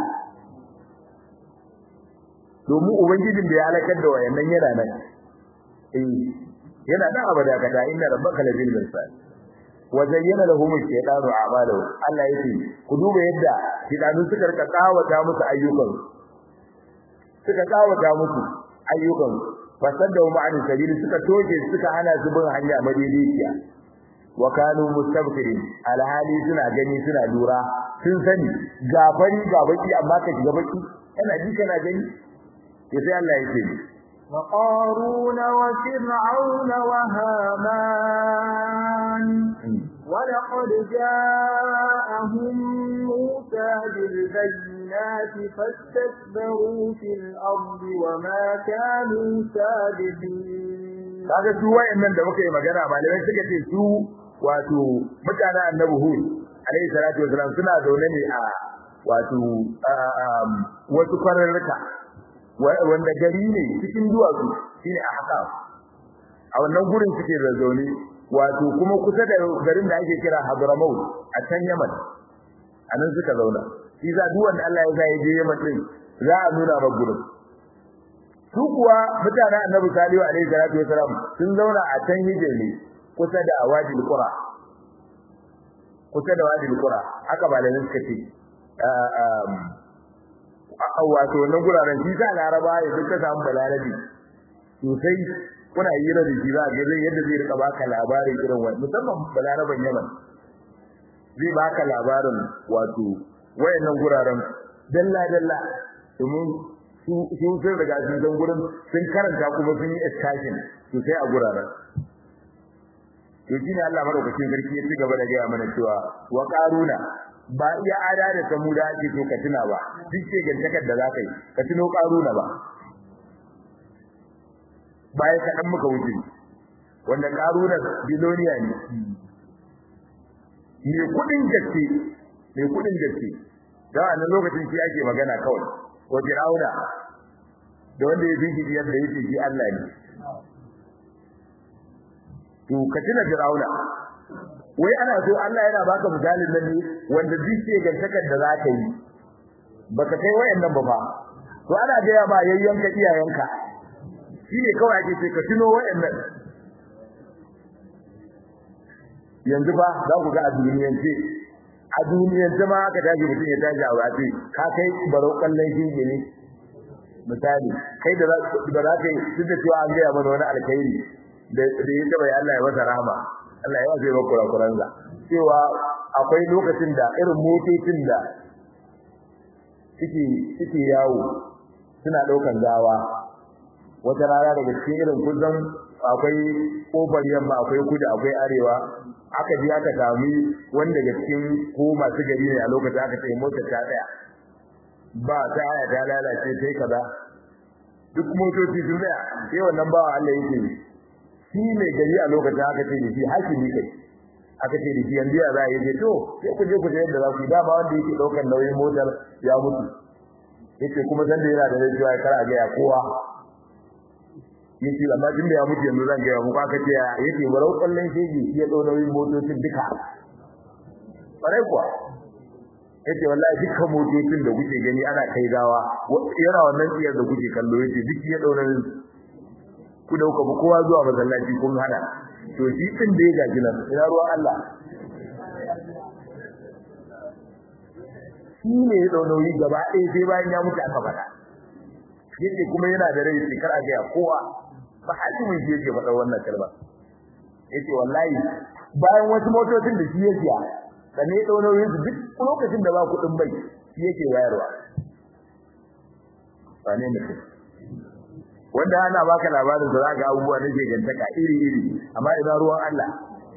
domin ubangijin da ya halakar da wayannan yana nan eh yana nan abada kada inna rabbaka labil mirsad wa zayyana lahum ash-shaytanu a'malahum Allah yake ku duba yadda shaytanu suka rika kawata musu ayyukan suka kawata musu ayyukan fasadda ma'an sabili suka toke suka hana su bin hanya madaidaiciya wa kanu mustabqirin alhali suna gani suna lura sun sani gafari ga baki amma ka shiga baki kana ji kana gani sai Allah yake ni وقارون وفرعون وهامان ولقد جاءهم موسى بالبينات فاستكبروا في الأرض وما كانوا سابقين kaga su wayannan da muka yi magana malamai suka ce su wato mutanen annabi hud alayhi salatu wasalam suna zaune ne a wato wasu kwararruka wanda gari ne cikin duwatsu shine a haka a wannan gurin suke da zaune wato kuma kusa da garin da ake kira Hadramaut a can Yaman anan suka zauna shi za duk wanda Allah ya sa ya je Yaman din za a nuna ba gurin su kuwa mutanen Annabi Salihu alaihi salatu wasalam sun zauna a can hijiri kusa da Wadil Qura kusa da Wadil Qura haka malamin suka ce wato wannan guraren shi sa Laraba ya duka samu balarabi sosai kuna hira da shi za ga zai yadda zai rika baka labarin irin wani musamman balaraban Yaman zai baka labarin wato wayannan guraren dalla dalla domin su su sun riga sun san gurin sun karanta kuma sun yi excursion sosai a guraren to shine Allah madaukakin sarki ya ci gaba da gaya mana cewa wa qaruna ba iya ada da samuda ake so ka tuna ba duk ce gantakar da za ka yi ka tuno qaruna ba baya kaɗan muka wuce wanda ƙarunar biloniya ne mai kuɗin gaske mai kuɗin gaske da wannan lokacin shi ake magana kawai wa fir'auna da wanda ya bigi yadda yake shi Allah ne to ka tuna fir'auna wai ana so Allah yana baka misalin nan ne wanda duk ce gantakar da za ka yi baka kai wayannan ba fa to ana ga ba yayyanka iyayenka shine kawai ake ce ka tuno wayannan yanzu ba za ku ga a duniyance a duniyance ma aka tashi mutum ya tashi a wace ka kai barau kallon shinge ne misali kai da za ka yi duk da cewa an gaya mana wani alkhairi da ya taba Allah ya masa rahama Allah ya wace maka kurakuransa cewa akwai lokacin da irin motocin da suke suke yawo suna daukan gawa wata rana daga cikin irin kusan akwai kofar yamma akwai kudu akwai arewa aka ji aka sami wanda daga cikin ko masu gari ne a lokacin aka ce motar ta tsaya ba ta aya ta lalace sai kaza duk motoci sun tsaya sai wannan bawa Allah yake shi ne gari a lokacin aka ce da shi hakimi kai aka ce da shi yanzu ya za a yi to sai ku je ku je yadda za ku yi dama wanda yake ɗaukar nauyin motar ya mutu yace kuma san da yana da rai cewa kar a ga ya kowa yace amma tun da ya mutu yanzu zan ga ya muku aka ce yace barau kallon shege shi ya dau nauyin motocin duka bare kuwa yace wallahi dukkan motocin da kuke gani ana kai gawa yana wannan tsiyar da kuke kallo yace duk ya dau nauyin ku dauka ba kowa zuwa masallaci kun hada to shi din da ya gaji nan ina ruwan Allah shi ne ya dau nauyi gaba ɗaya sai bayan ya mutu aka faɗa yace kuma yana da rai sai kar a ga kowa ba hakimin shi yake faɗa wannan kalma yace wallahi bayan wasu motocin da shi ya siya sannan ya dau nauyin su duk lokacin da ba kuɗin bai shi yake wayarwa wane mutum wanda ana baka labarin da zaka abubuwa na gantaka iri iri amma idan ruwan Allah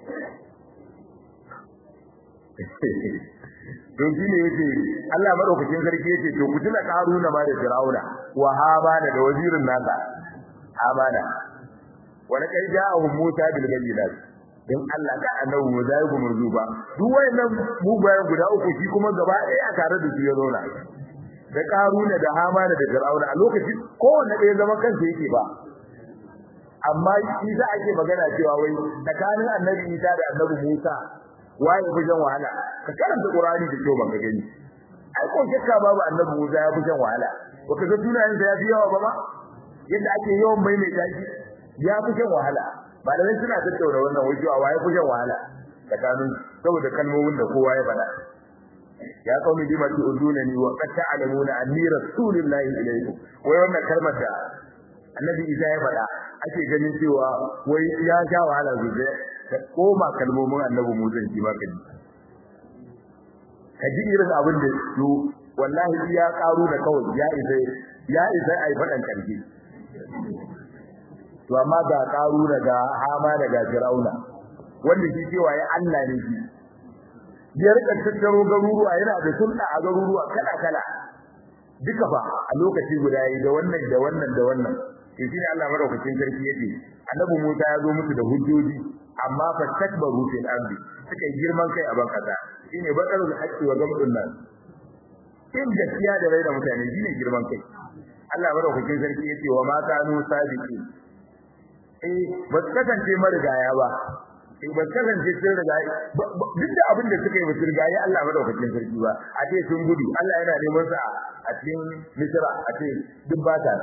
don shi ne yake Allah madaukakin sarki yake to ku tuna karuna ma da Firauna wa Hamana da wazirin nasa Hamana wa laqad ja'ahum Musa bil bayyinat dan Allah ka annabi mu zai kuma zuba duk wayannan mu bayan guda uku shi kuma gaba ɗaya a tare da su ya zauna da karuna da Hamana da Firauna a lokacin kowanne ɗaya zama kansa yake ba amma shi za ake magana cewa wai tsakanin annabi Isa da annabi Musa waye fi jan wahala ka karanta qur'ani da kyau ban ka gani ai ko shakka babu annabi Musa ya fi jan wahala baka ga sunayen da ya fi yawa ba ma yadda ake yawan mai mai tashi ya fi jan wahala malamai suna tattauna wannan wai cewa waye fi jan wahala tsakanin saboda kalmomin da kowa ya faɗa ya qaumi bima tu'dunani wa qad ta'lamuna anni rasulullahi ilaykum wai wannan kalmar da annabi Isa ya faɗa ake ganin cewa wai ya sha wahala zuwa ka koma kalmomin annabi Musa shi ma kaji kaji irin abin da su wallahi ya karu da kawai ya isa ya isa ai fadan karfi to amma ga karu daga hama daga firauna wanda shi cewa ya Allah ne shi ya rika tattaro garuruwa yana da sulɗa a garuruwa kala kala duka fa a lokaci guda yi da wannan da wannan da wannan to shi ne Allah madaukakin sarki yake annabi Musa ya zo musu da hujjoji amma fa takbaru fil ardi suka yi girman kai a ban kasa shine badarul haqqi wa gamdun nas in gaskiya da rai da mutane shine girman kai Allah madaukakin sarki yace wa ma kanu sabiqi eh ba su kasance marigaya ba eh ba su kasance sun riga duk da abin da suka yi ba su riga ya Allah madaukakin sarki ba a ce sun gudu Allah yana neman su a cikin Misra a ce duk ba ta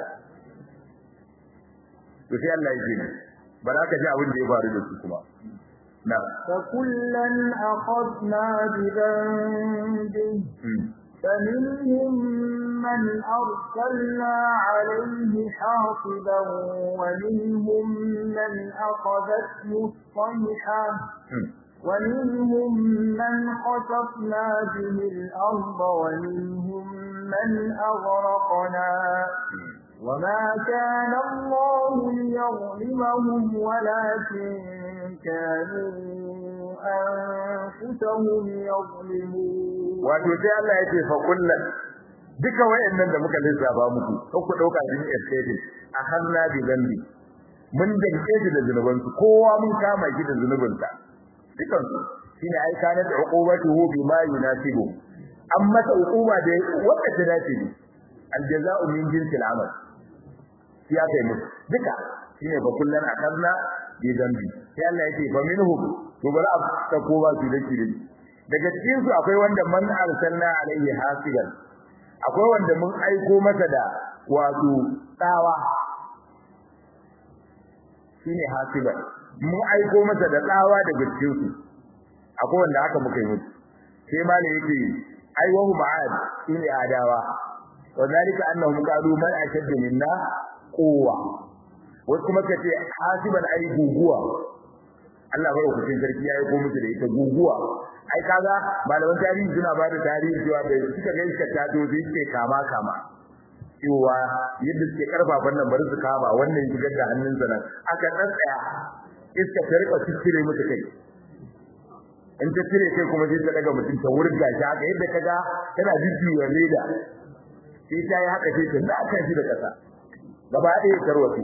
to sai Allah ya ce ba za ka ji abin da ya faru da su kuma na فكلا أخذنا بذنبه فمنهم من أرسلنا عليه حاصبا ومنهم من أخذته الصيحة ومنهم من خسفنا به الأرض ومنهم من أغرقنا وما كان الله ليظلمهم ولكن كانوا أنفسهم يظلمون wato sai Allah ya ce fa kullun duka wayannan da muka lissafa muku ko ku dauka din estate a hanna bi zambi mun danke shi da zunuban su kowa mun kama shi da zunubin sa dukan su shine ai kana da uqubatuhu bima yunasibu amma ta uquba da wanda ta dace ne aljaza'u min jinsil amal ya kai musu duka shine fa kullun akanna bi zambi sai Allah yake fa minhum to bari a ta kowa su dake dake daga cikin su akwai wanda man arsalna alaihi hasiban akwai wanda mun aiko masa da wato tsawa shine hasiban mun aiko masa da tsawa daga cikin su akwai wanda aka muka yi musu sai malai yake ai wahu ma'ad shine adawa wadalika annahum qalu man ashaddu minna quwwa wasu kuma kace hasiban ai guguwa Allah bai hukuncin sarki ya yi ko musu da ita guguwa ai kaga malaman tarihi suna ba da tarihi cewa da suka ga iska ta to sai ce kama kama cewa yadda suke karfafan nan bari su kama wannan shigar da hannunsa nan aka tsaya iska ta rika cire musu kai in ta cire kai kuma sai ta daga mutum ta wurga shi haka yadda kaga tana jujjuya leda sai ta yi haka sai ta naka shi da kasa gaba ɗaya tarwatsi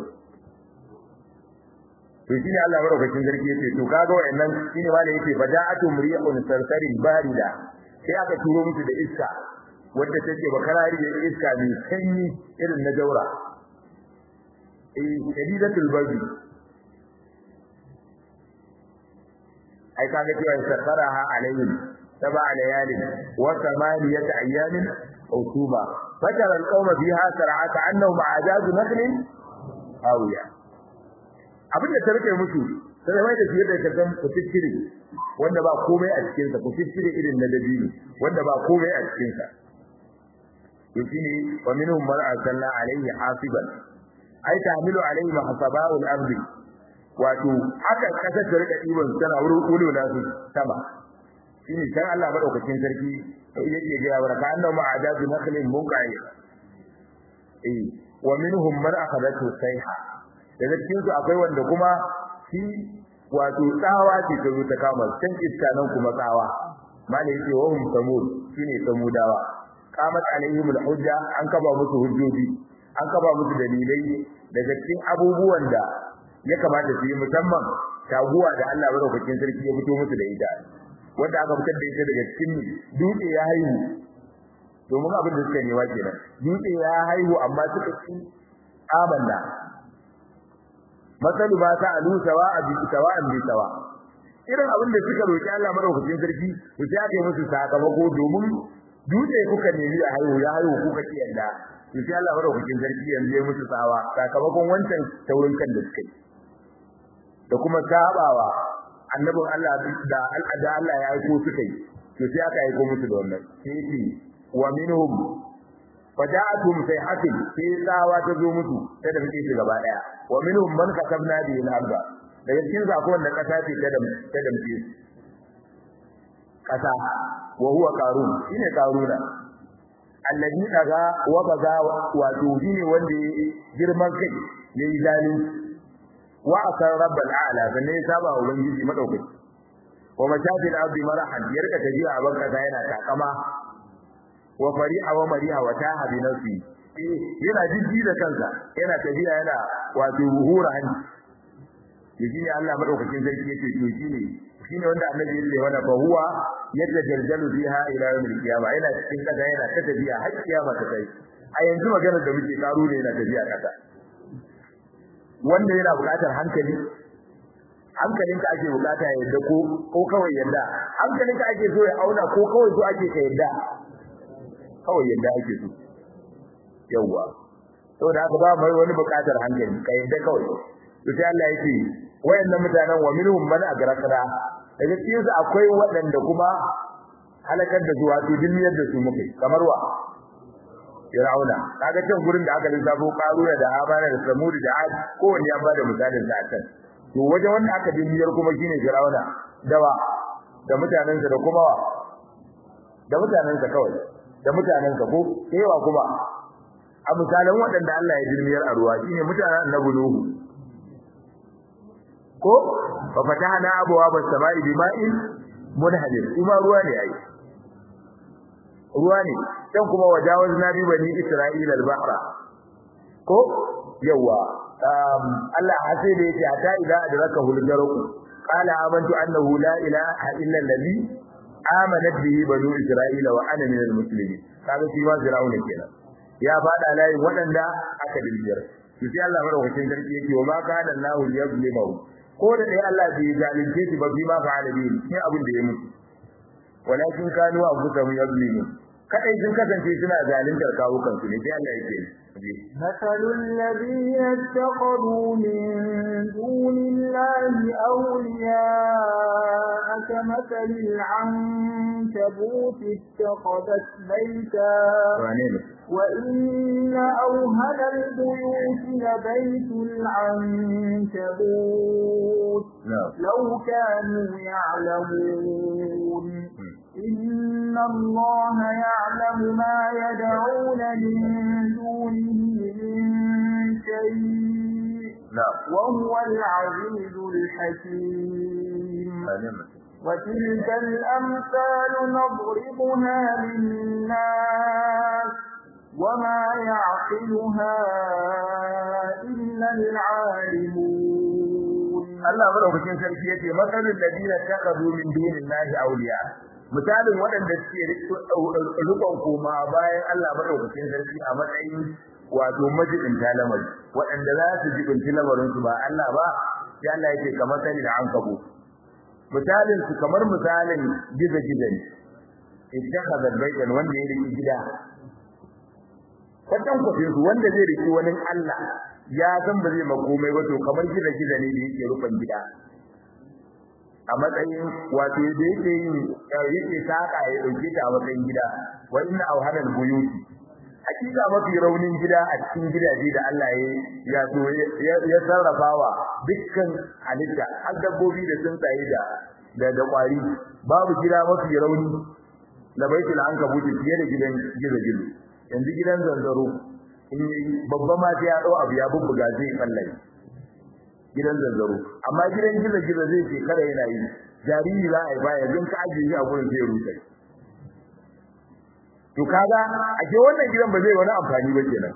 to shine Allah madaukakin sarki yace to kaga wayannan shine ma da yake fada'atu mri'un sarsarin barida sai aka turo musu da iska wanda take bakarari da iska mai sanyi irin na jaura eh shadidatul bardi ai kaga cewa sakaraha alaihim sab'a layalin wa thamaniyata ayyamin husuma fatara alqawma fiha sar'a ka'annahum a'jaz nakhlin awiya abinda ta rike musu sai mai da fiye da kasan kutikkiri wanda ba komai a cikin sa kutikkiri irin na dabino wanda ba komai a cikin sa yashine wa minhum man arsalna alayhi hasiban ai ta'milu alayhi mahsaba'u al-ardi wato haka kasar ta rika diban tana wurin kulo na su sama shine san Allah madaukakin sarki yake ga wa ka annahu ma'adazu nakhlin munqai eh wa minhum man akhadathu sayha daga cikin su akwai wanda kuma shi wato tsawa ce ta zo ta kama can iska nan kuma tsawa malai yake wa hum samud shine samudawa qamat alaihim alhujja an kaba musu hujjoji an kaba musu dalilai daga cikin abubuwan da ya kamata su yi musamman taguwa da Allah madaukakin sarki ya fito musu da ita wanda aka fitar da ita daga cikin dutse ya haihu domin abin da suka nema kenan dutse ya haihu amma suka ci amanna masalu ba ta alu sawa bi sawa'an bi sawa irin abin da suka roki Allah madaukakin sarki to sai aka yi musu sakamako domin dutse kuka nemi a haihu ya haihu kuka ki yanda to sai Allah madaukakin sarki yanzu ya musu tsawa sakamakon wancan taurin kan da suka yi da kuma sabawa annabin Allah da al'ada Allah ya aiko suka yi to sai aka aiko musu da wannan sai ce wa minhum faja'atuhum sayhatin sai tsawa ta zo musu ta da muke shi gaba daya wa minhum man kasabna bi al-arda daga cikin su akwai wanda kasa ce ta da ta da muke kasa wa huwa qarun shine qaruna alladhi daga wa baga wato shine wanda girman kai yayi zalunci wa asar rabbal a'la sannan ya saba ubangiji madaukaki wa mashafil ardi marahan ya rika tafiya a banka yana takama wa fari'a wa mariha wa taha bi nafsi yana jiji da kansa yana tafiya yana wato hura hanci yaji ne Allah madaukakin sarki yake to shine shine wanda annabi yake wanda fa huwa yadda jaljalu biha ila yawmil qiyama yana cikin kaza yana ta tafiya har kiyama ta kai a yanzu magana da muke karo ne yana tafiya kasa wanda yana buƙatar hankali hankalinka ake buƙata ya yadda ko ko kawai yadda hankalinka ake so ya auna ko kawai so ake ka yadda kawai yadda ake so yawa saboda haka ba mai wani buƙatar hankali ka yadda kawai to sai Allah yake wayannan mutanen wa minhum man agrakara daga cikin su akwai waɗanda kuma halakar da zuwa to dinniyar da su muke kamar wa Fir'auna kaga can gurin da aka lissafo Qaruna da Habana da Samud da Ad kowanne ya bada misalin sa can to waje wanda aka dinniyar kuma shine Fir'auna dawa da mutanensa da kuma wa da mutanensa kawai da mutanensa ko kewa kuma a misalan waɗanda Allah ya dinniyar a ruwa shine mutanen Annabi Nuhu ko fa fatahna abwaaba as-samaa'i bima'in munhadir kuma ruwa ne ai ruwa ne dan kuma wajawazna bi bani isra'ila al-bahra ko yawa Allah hasai da yake ata ila adraka hulgaruku qala amantu annahu la ilaha illa allazi amanat bihi banu isra'ila wa ana min al-muslimin kaga shi ma fir'auna kenan ya fada layin wadanda aka dilbiyar to sai Allah madaukakin sarki yake wa ma kana Allahu yazlimu ko da dai Allah bai zalunce shi ba bi ma fa'ala bi sai abin da ya mutu walakin kanu anfusahum yazlimun kadai sun kasance suna zaluntar kawukan su ne sai Allah yake مثل الذين اتخذوا من دون الله أولياء كمثل العنكبوت اتخذت بيتا وإن أوهن البيوت لبيت العنكبوت لو كانوا يعلمون إن الله يعلم ما يدعون من دونه وهو العزيز الحكيم وتلك الأمثال نضربها للناس وما يعقلها إلا العالمون الله مدaukakin sarki yace masalul ladina taqadu min dunillahi awliya misalin waɗanda suke rikon koma bayan Allah madaukakin sarki a matsayin wato majibin talamari waɗanda za su jibinci lamarin su ba Allah ba sai Allah yake kamar sani da ankabu misalin su kamar misalin giza-giza ne ittakhadha baytan wanda ya riki gida kwatan kwafin su wanda zai riki wani Allah ya san ba zai makomai ba to kamar giza-giza ne da yake rufan gida a matsayin wato da yake yin yake saka ya dauke ta a matsayin gida wa inna awhanal buyuti hakika mafi raunin gida a cikin gidaje da Allah ya so ya sarrafawa dukkan halitta har dabbobi da tsuntsaye da da da kwari babu gida mafi rauni la baitul ankabut fiye da gidan gizo-gizo yanzu gidan zanzaro in babba ma sai ya dau abu ya bubbuga zai kallaye gidan zanzaro amma gidan gizo-gizo zai ce kada yana yi jariri za a yi baya yanzu ka ajiye shi a gurin zai rusa to kaga a ke wannan gidan ba zai wani amfani ba kenan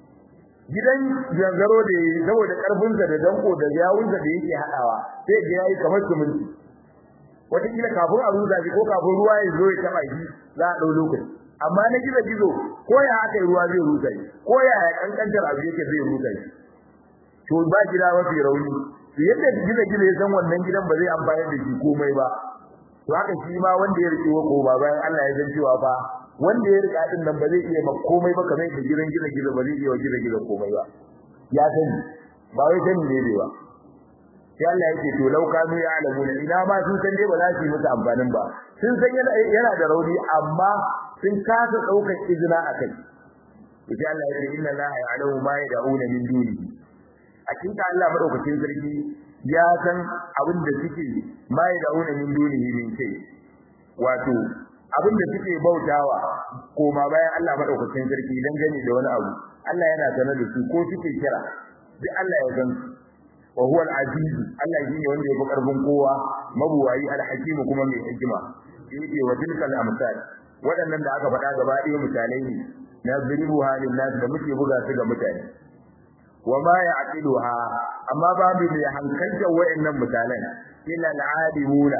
gidan zanzaro da saboda karfin sa da danko da yawun da yake hadawa sai ga yayi kamar suminti wata kila kafin a rusa shi ko kafin ruwa ya zo ya taba shi za a dau lokaci amma na gizo gizo ko ya haka ruwa zai rusa shi ko ya kankantar abu yake zai rusa shi to ba gida mafi rauni yadda gizo gizo ya san wannan gidan ba zai amfani da shi komai ba to haka shi ma wanda ya rike ko ba bayan Allah ya san cewa fa wanda ya rika din nan ba zai iya ma komai ba kamar da gidan gidan gidan ba zai iya gidan gidan komai ba ya sani ba wai sani ne ba sai Allah yake to lau kanu ya alamu ina ma sun san dai ba za su yi musu amfanin ba sun san yana da rauni amma sun kasa daukar izina akai sai Allah yake inna la ya'lamu ma yad'una min dunihi hakika Allah madaukakin sarki ya san abin da suke ma yad'una min dunihi min kai wato abin da suke bautawa koma bayan Allah madaukakin sarki dan gane da wani abu Allah yana sanar da su ko suke kira duk Allah ya san wa huwa al-aziz Allah shine wanda ya fi karfin kowa mabuwayi al-hakim kuma mai hikima yake wa tilkal amsal waɗannan da aka faɗa gaba ɗaya misalai ne na zuribu halin nas da muke buga su ga mutane wa ma ya'qiluha amma babu mai hankalta waɗannan misalan illa al-alimuna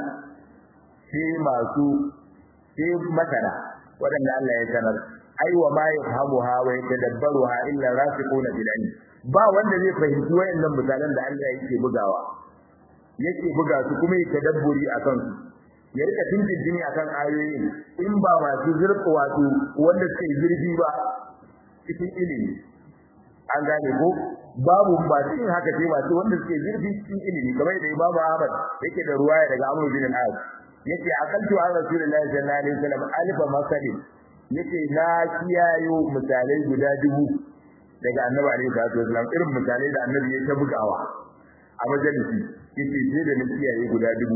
sai masu sai masana waɗanda Allah ya sanar ai wa ma yafhamuha wa yatadabbaruha illa rasiquna bil ilm ba wanda zai fahimci wayannan misalan da Allah yake bugawa yake buga su kuma yake tadabburi akan su ya rika tintintini akan ayoyin in ba masu zurfi wato wanda suke zurfi ba cikin ilimi an gane ko babu ba cikin haka sai masu wanda suke zurfi cikin ilimi kamar da Imam Ahmad yake da ruwaya daga Amr bin al-As yace akaltu an rasulullahi sallallahu alaihi wasallam alifa masalin yace na kiyayo misalai guda dubu daga annabi alaihi salatu wasallam irin misalai da annabi ya ta bugawa a majalisi yace sai da na kiyaye guda dubu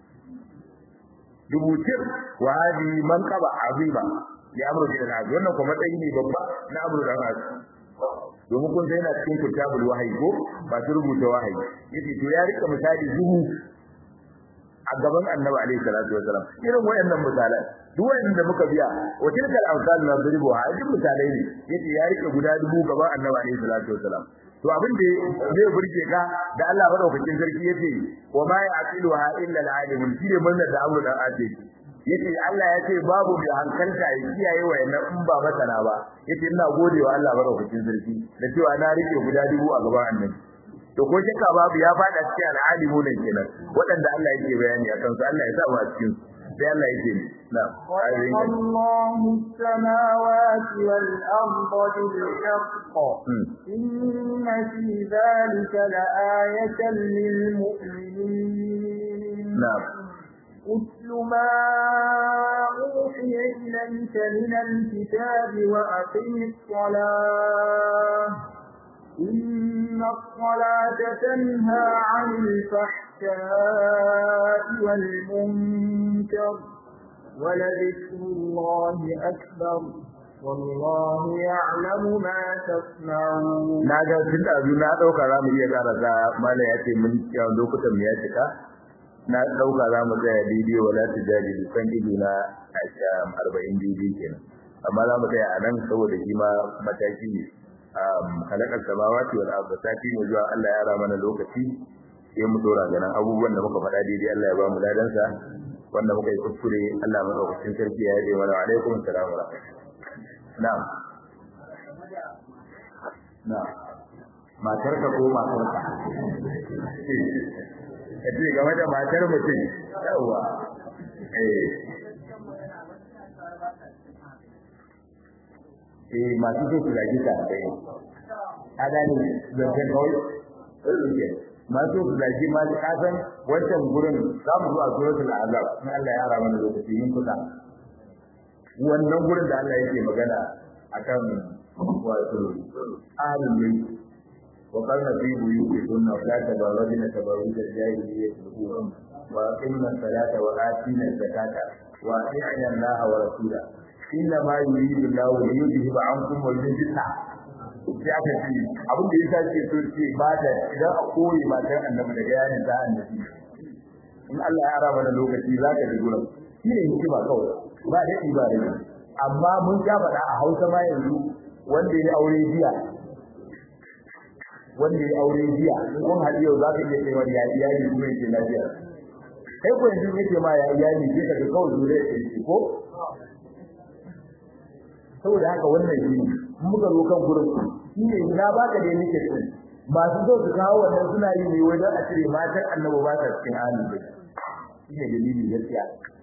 dubu tir wa hadi man qaba azima ya amru bin al wannan kuma dai ne babba na amru da al domin kun sai na cikin kitabul wahyi ko ba su rubuta wahayi yace to ya rika misali dubu a gaban annabi alaihi salatu wasalam irin wayannan misalan duk wayanda muka biya wa tilkal amsal na duribu ha duk misalai ne yace ya rike guda dubu gaban annabi alaihi salatu wasalam to abin da zai burge ka da Allah madaukakin sarki yace wa ma yaqiluha illa al-alimun shi ne murna da abu da ake yace Allah yace babu mai hankalta ya kiyaye wayannan in ba masana ba yace ina gode wa Allah madaukakin sarki da cewa na rike guda dubu a gaban annabi to ko shakka babu ya fada cikin al'alimu ne kenan waɗanda Allah yake bayani akan su Allah ya sa mu a cikin sai Allah yake na الله السماوات والأرض بالحق إن في ذلك لآية للمؤمنين نعم أتل ما أوحي إليك من الكتاب وأقم الصلاة إن الصلاة تنهى عن الفحشاء والمنكر ولذكر الله أكبر والله يعلم ما تصنعون na ga tun da na dauka za mu iya karasa mala ya ce mun cewa lokutan mu ya cika na dauka za mu tsaya bidiyo wala tijadi kan ido na arba'in bidiyo kenan amma za mu tsaya a nan saboda shi ma mataki ne halakar samawati wal ardi sati ne zuwa Allah ya rama mana lokaci sai mu dora ganin abubuwan da muka faɗa daidai Allah ya ba mu ladan sa wanda muka yi kuskure Allah mu daukakin sarki ya yi wa alaikum assalam wa na'am na'am matar ka ko matar ka kace game da matar mutum yawa eh eh masu so su zagi ta kai a gani zancen kawai masu so su zagi ma ka san wancan gurin za mu zo a suratul azab in Allah ya rama da lokaci yin kusa wannan gurin da Allah yake magana akan wato ahlul bayt wa qala fi buyutikunna la tabarrajna tabarruj al-jahiliyyah al-ula wa aqimna as-salata wa atina az-zakata wa ati'na Allah wa rasulahu inna ma yuridu Allahu li yudhhiba ankum al-rijsa sai aka ce abin da yasa ce so ce ba da idan a koyi matan annabi da yayin da annabi in Allah ya ara mana lokaci zaka ji gurin shi ne hikima kawai ba da ba da amma mun ja faɗa a Hausa ma yanzu wanda ya aure jiya wanda ya aure jiya in kun haɗu yau za ka iya kai wani ya iyali kuma yake lafiya kai ko yanzu yake ma ya iyali sai ka ga kawai zure ya ko saboda haka wannan shi muka zo kan gurin shi ne na baka da nake din masu zo su kawo wannan suna yi ne wajen a cire matan annabi ba ta cikin halin da shi ne dalili gaskiya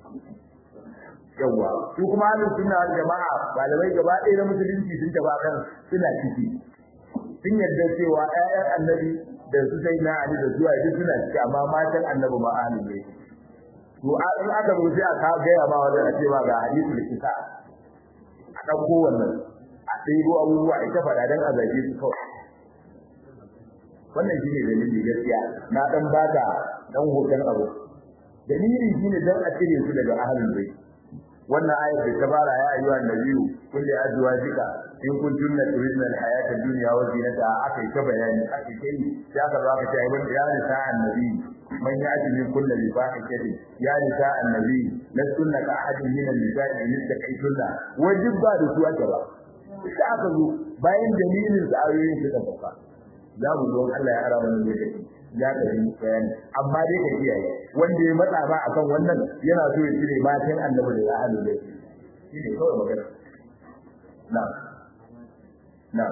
yawa su kuma halin suna jama'a malamai gaba ɗaya na musulunci sun taba kan suna ciki sun yarda cewa ƴaƴan annabi da su sai na ali da zuwa duk suna ciki amma matan annabi ma halin ne to in aka zo sai aka gaya ma wajen a ce ma ga hadisul kisa a ɗauko wannan a ɗaibo abubuwa ita faɗa don a zage su kawai wannan shi ne dalili gaskiya na ɗan baka ɗan hoton abu dalili shi ne don a cire su daga ahalin bai wannan ayat da ta fara ya ayyuhan nabiyyu kulli azwajika in kuntunna turidna al-hayata ad-dunya wa zinataha aka yi ta bayani aka yi kai sai aka zo aka ce ai wanda ya nisa annabi man ya'ti min kulli bi fahishatin ya nisa annabi lastunna ka ahadin min an-nisa'i in istaqaytunna wajib ba da su aka ba sai aka zo bayan dalilin da ayoyin suka sauka za mu zo Allah ya ara mana lokaci ya ka yi bayani amma dai ka kiyaye wanda ya matsa ba akan wannan yana so ya cire matan annabi da ahlul bayt shi ne kawai magana na'am na'am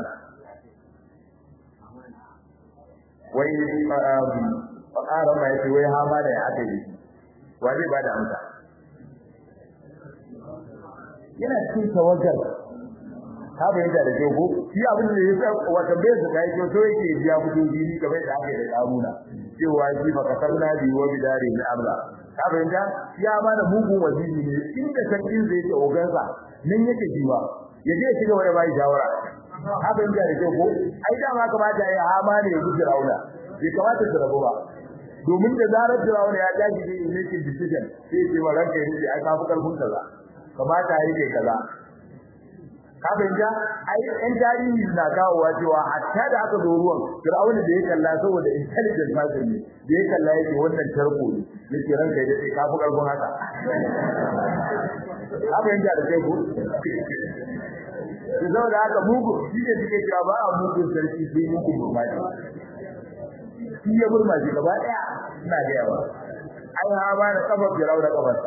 wai ƙara ma yace wai hama da ya aka yi wa zai bada amsa yana cikin tawagar ka bayyana da ke ko shi abin da yasa wata bai su kai to yake biya kudin jini kamar da aka yi da karuna cewa shi fa kasarna bi wa bidari na amra ka bayyana ya ma da mugun waziri ne inda sarkin zai ce ogansa nan yake jiwa ya je shiga wani bai shawara ka bayyana da ke ko ai da ma kamata ya hama ne ya guji rauna bai kamata su rabu ba domin da zarar Firawuna ya tashi da making decision sai ya ce wa ranka ya rike ai ka fi karfin kaza kamata ya rike kaza ka fahimta ai ɗan tarihi na kawowa cewa hatta da aka zo ruwan Fir'auna da ya kalla saboda intelligent person ne da ya kalla yake wannan tarko ne yake ranka ya dace ka fi karfin haka ka fahimta da kai ko Su da haka mugu shi ne suke cewa ba a mugun sarki sai mugun burmaji. Shi ya burmaji gaba ɗaya ina da yawa. Ai ha ba da kafa Fir'auna kafarsa.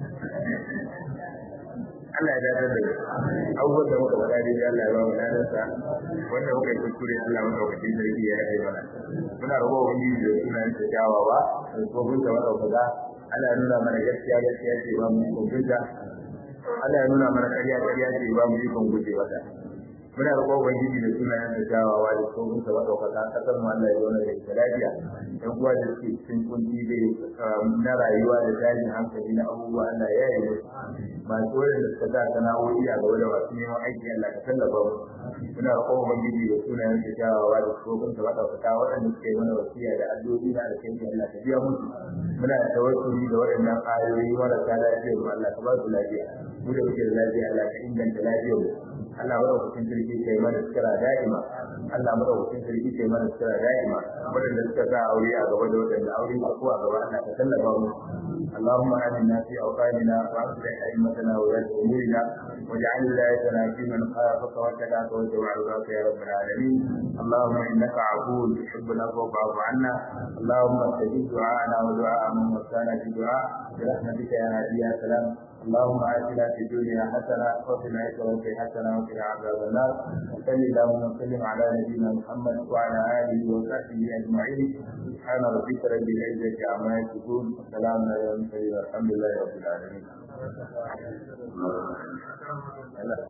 Allah ya dace da abubuwan da muka faɗa dai Allah ya ba mu ladarsa wanda muka yi kuskure Allah muka wakilin sarki ya yi mana muna roƙo wani da suna yin kyawawa da tsohon da madaukaka Allah ya nuna mana gaskiya gaskiya ce ba mu kuntunta Allah ya nuna mana ƙarya ƙarya ce ba mu ikon guje wata muna roƙo ubangiji da suna yin kyawawa da tsohon da madaukaka kasar mu Allah ya zauna da ita lafiya ɗan uwa da suke cikin kunci da na rayuwa da tashin hankali na abubuwa Allah ya yi musu masu wurin da suka sa sana'o'i a gaba da masu neman aiki Allah ka tallafa mu muna roƙon ubangiji da sunayen su kyawawa da tsohon da madaukaka waɗanda suka yi mana wasiya da addu'o'i na alkhairi Allah ka biya musu muna da tawassuli da waɗannan ayoyi marasa lafiya mu Allah ka ba su lafiya mu da muke da lafiya Allah ka inganta lafiyar mu Allah madaukakin sarki kai mana sira da'ima Allah madaukakin sarki kai mana sira da'ima wadanda suka sa aure a gaba da wadanda aure ba ko a gaba Allah ka tallafa mu اللهم آمنا في أوطاننا وأصلح أئمتنا وولاة أمورنا واجعل ولايتنا في من خافك واتقاك واتبع رضاك يا رب العالمين اللهم إنك عفو تحب العفو فاعف عنا اللهم استجب دعاءنا ودعاء من وسانا في دعاء برحمتك يا هادي يا سلام اللهم آتنا في الدنيا حسنة وفي الآخرة حسنة وقنا عذاب النار وصل اللهم وسلم على نبينا محمد وعلى آله وصحبه أجمعين سبحان ربك رب العزة عما يصفون وسلام على المرسلين والحمد لله رب العالمين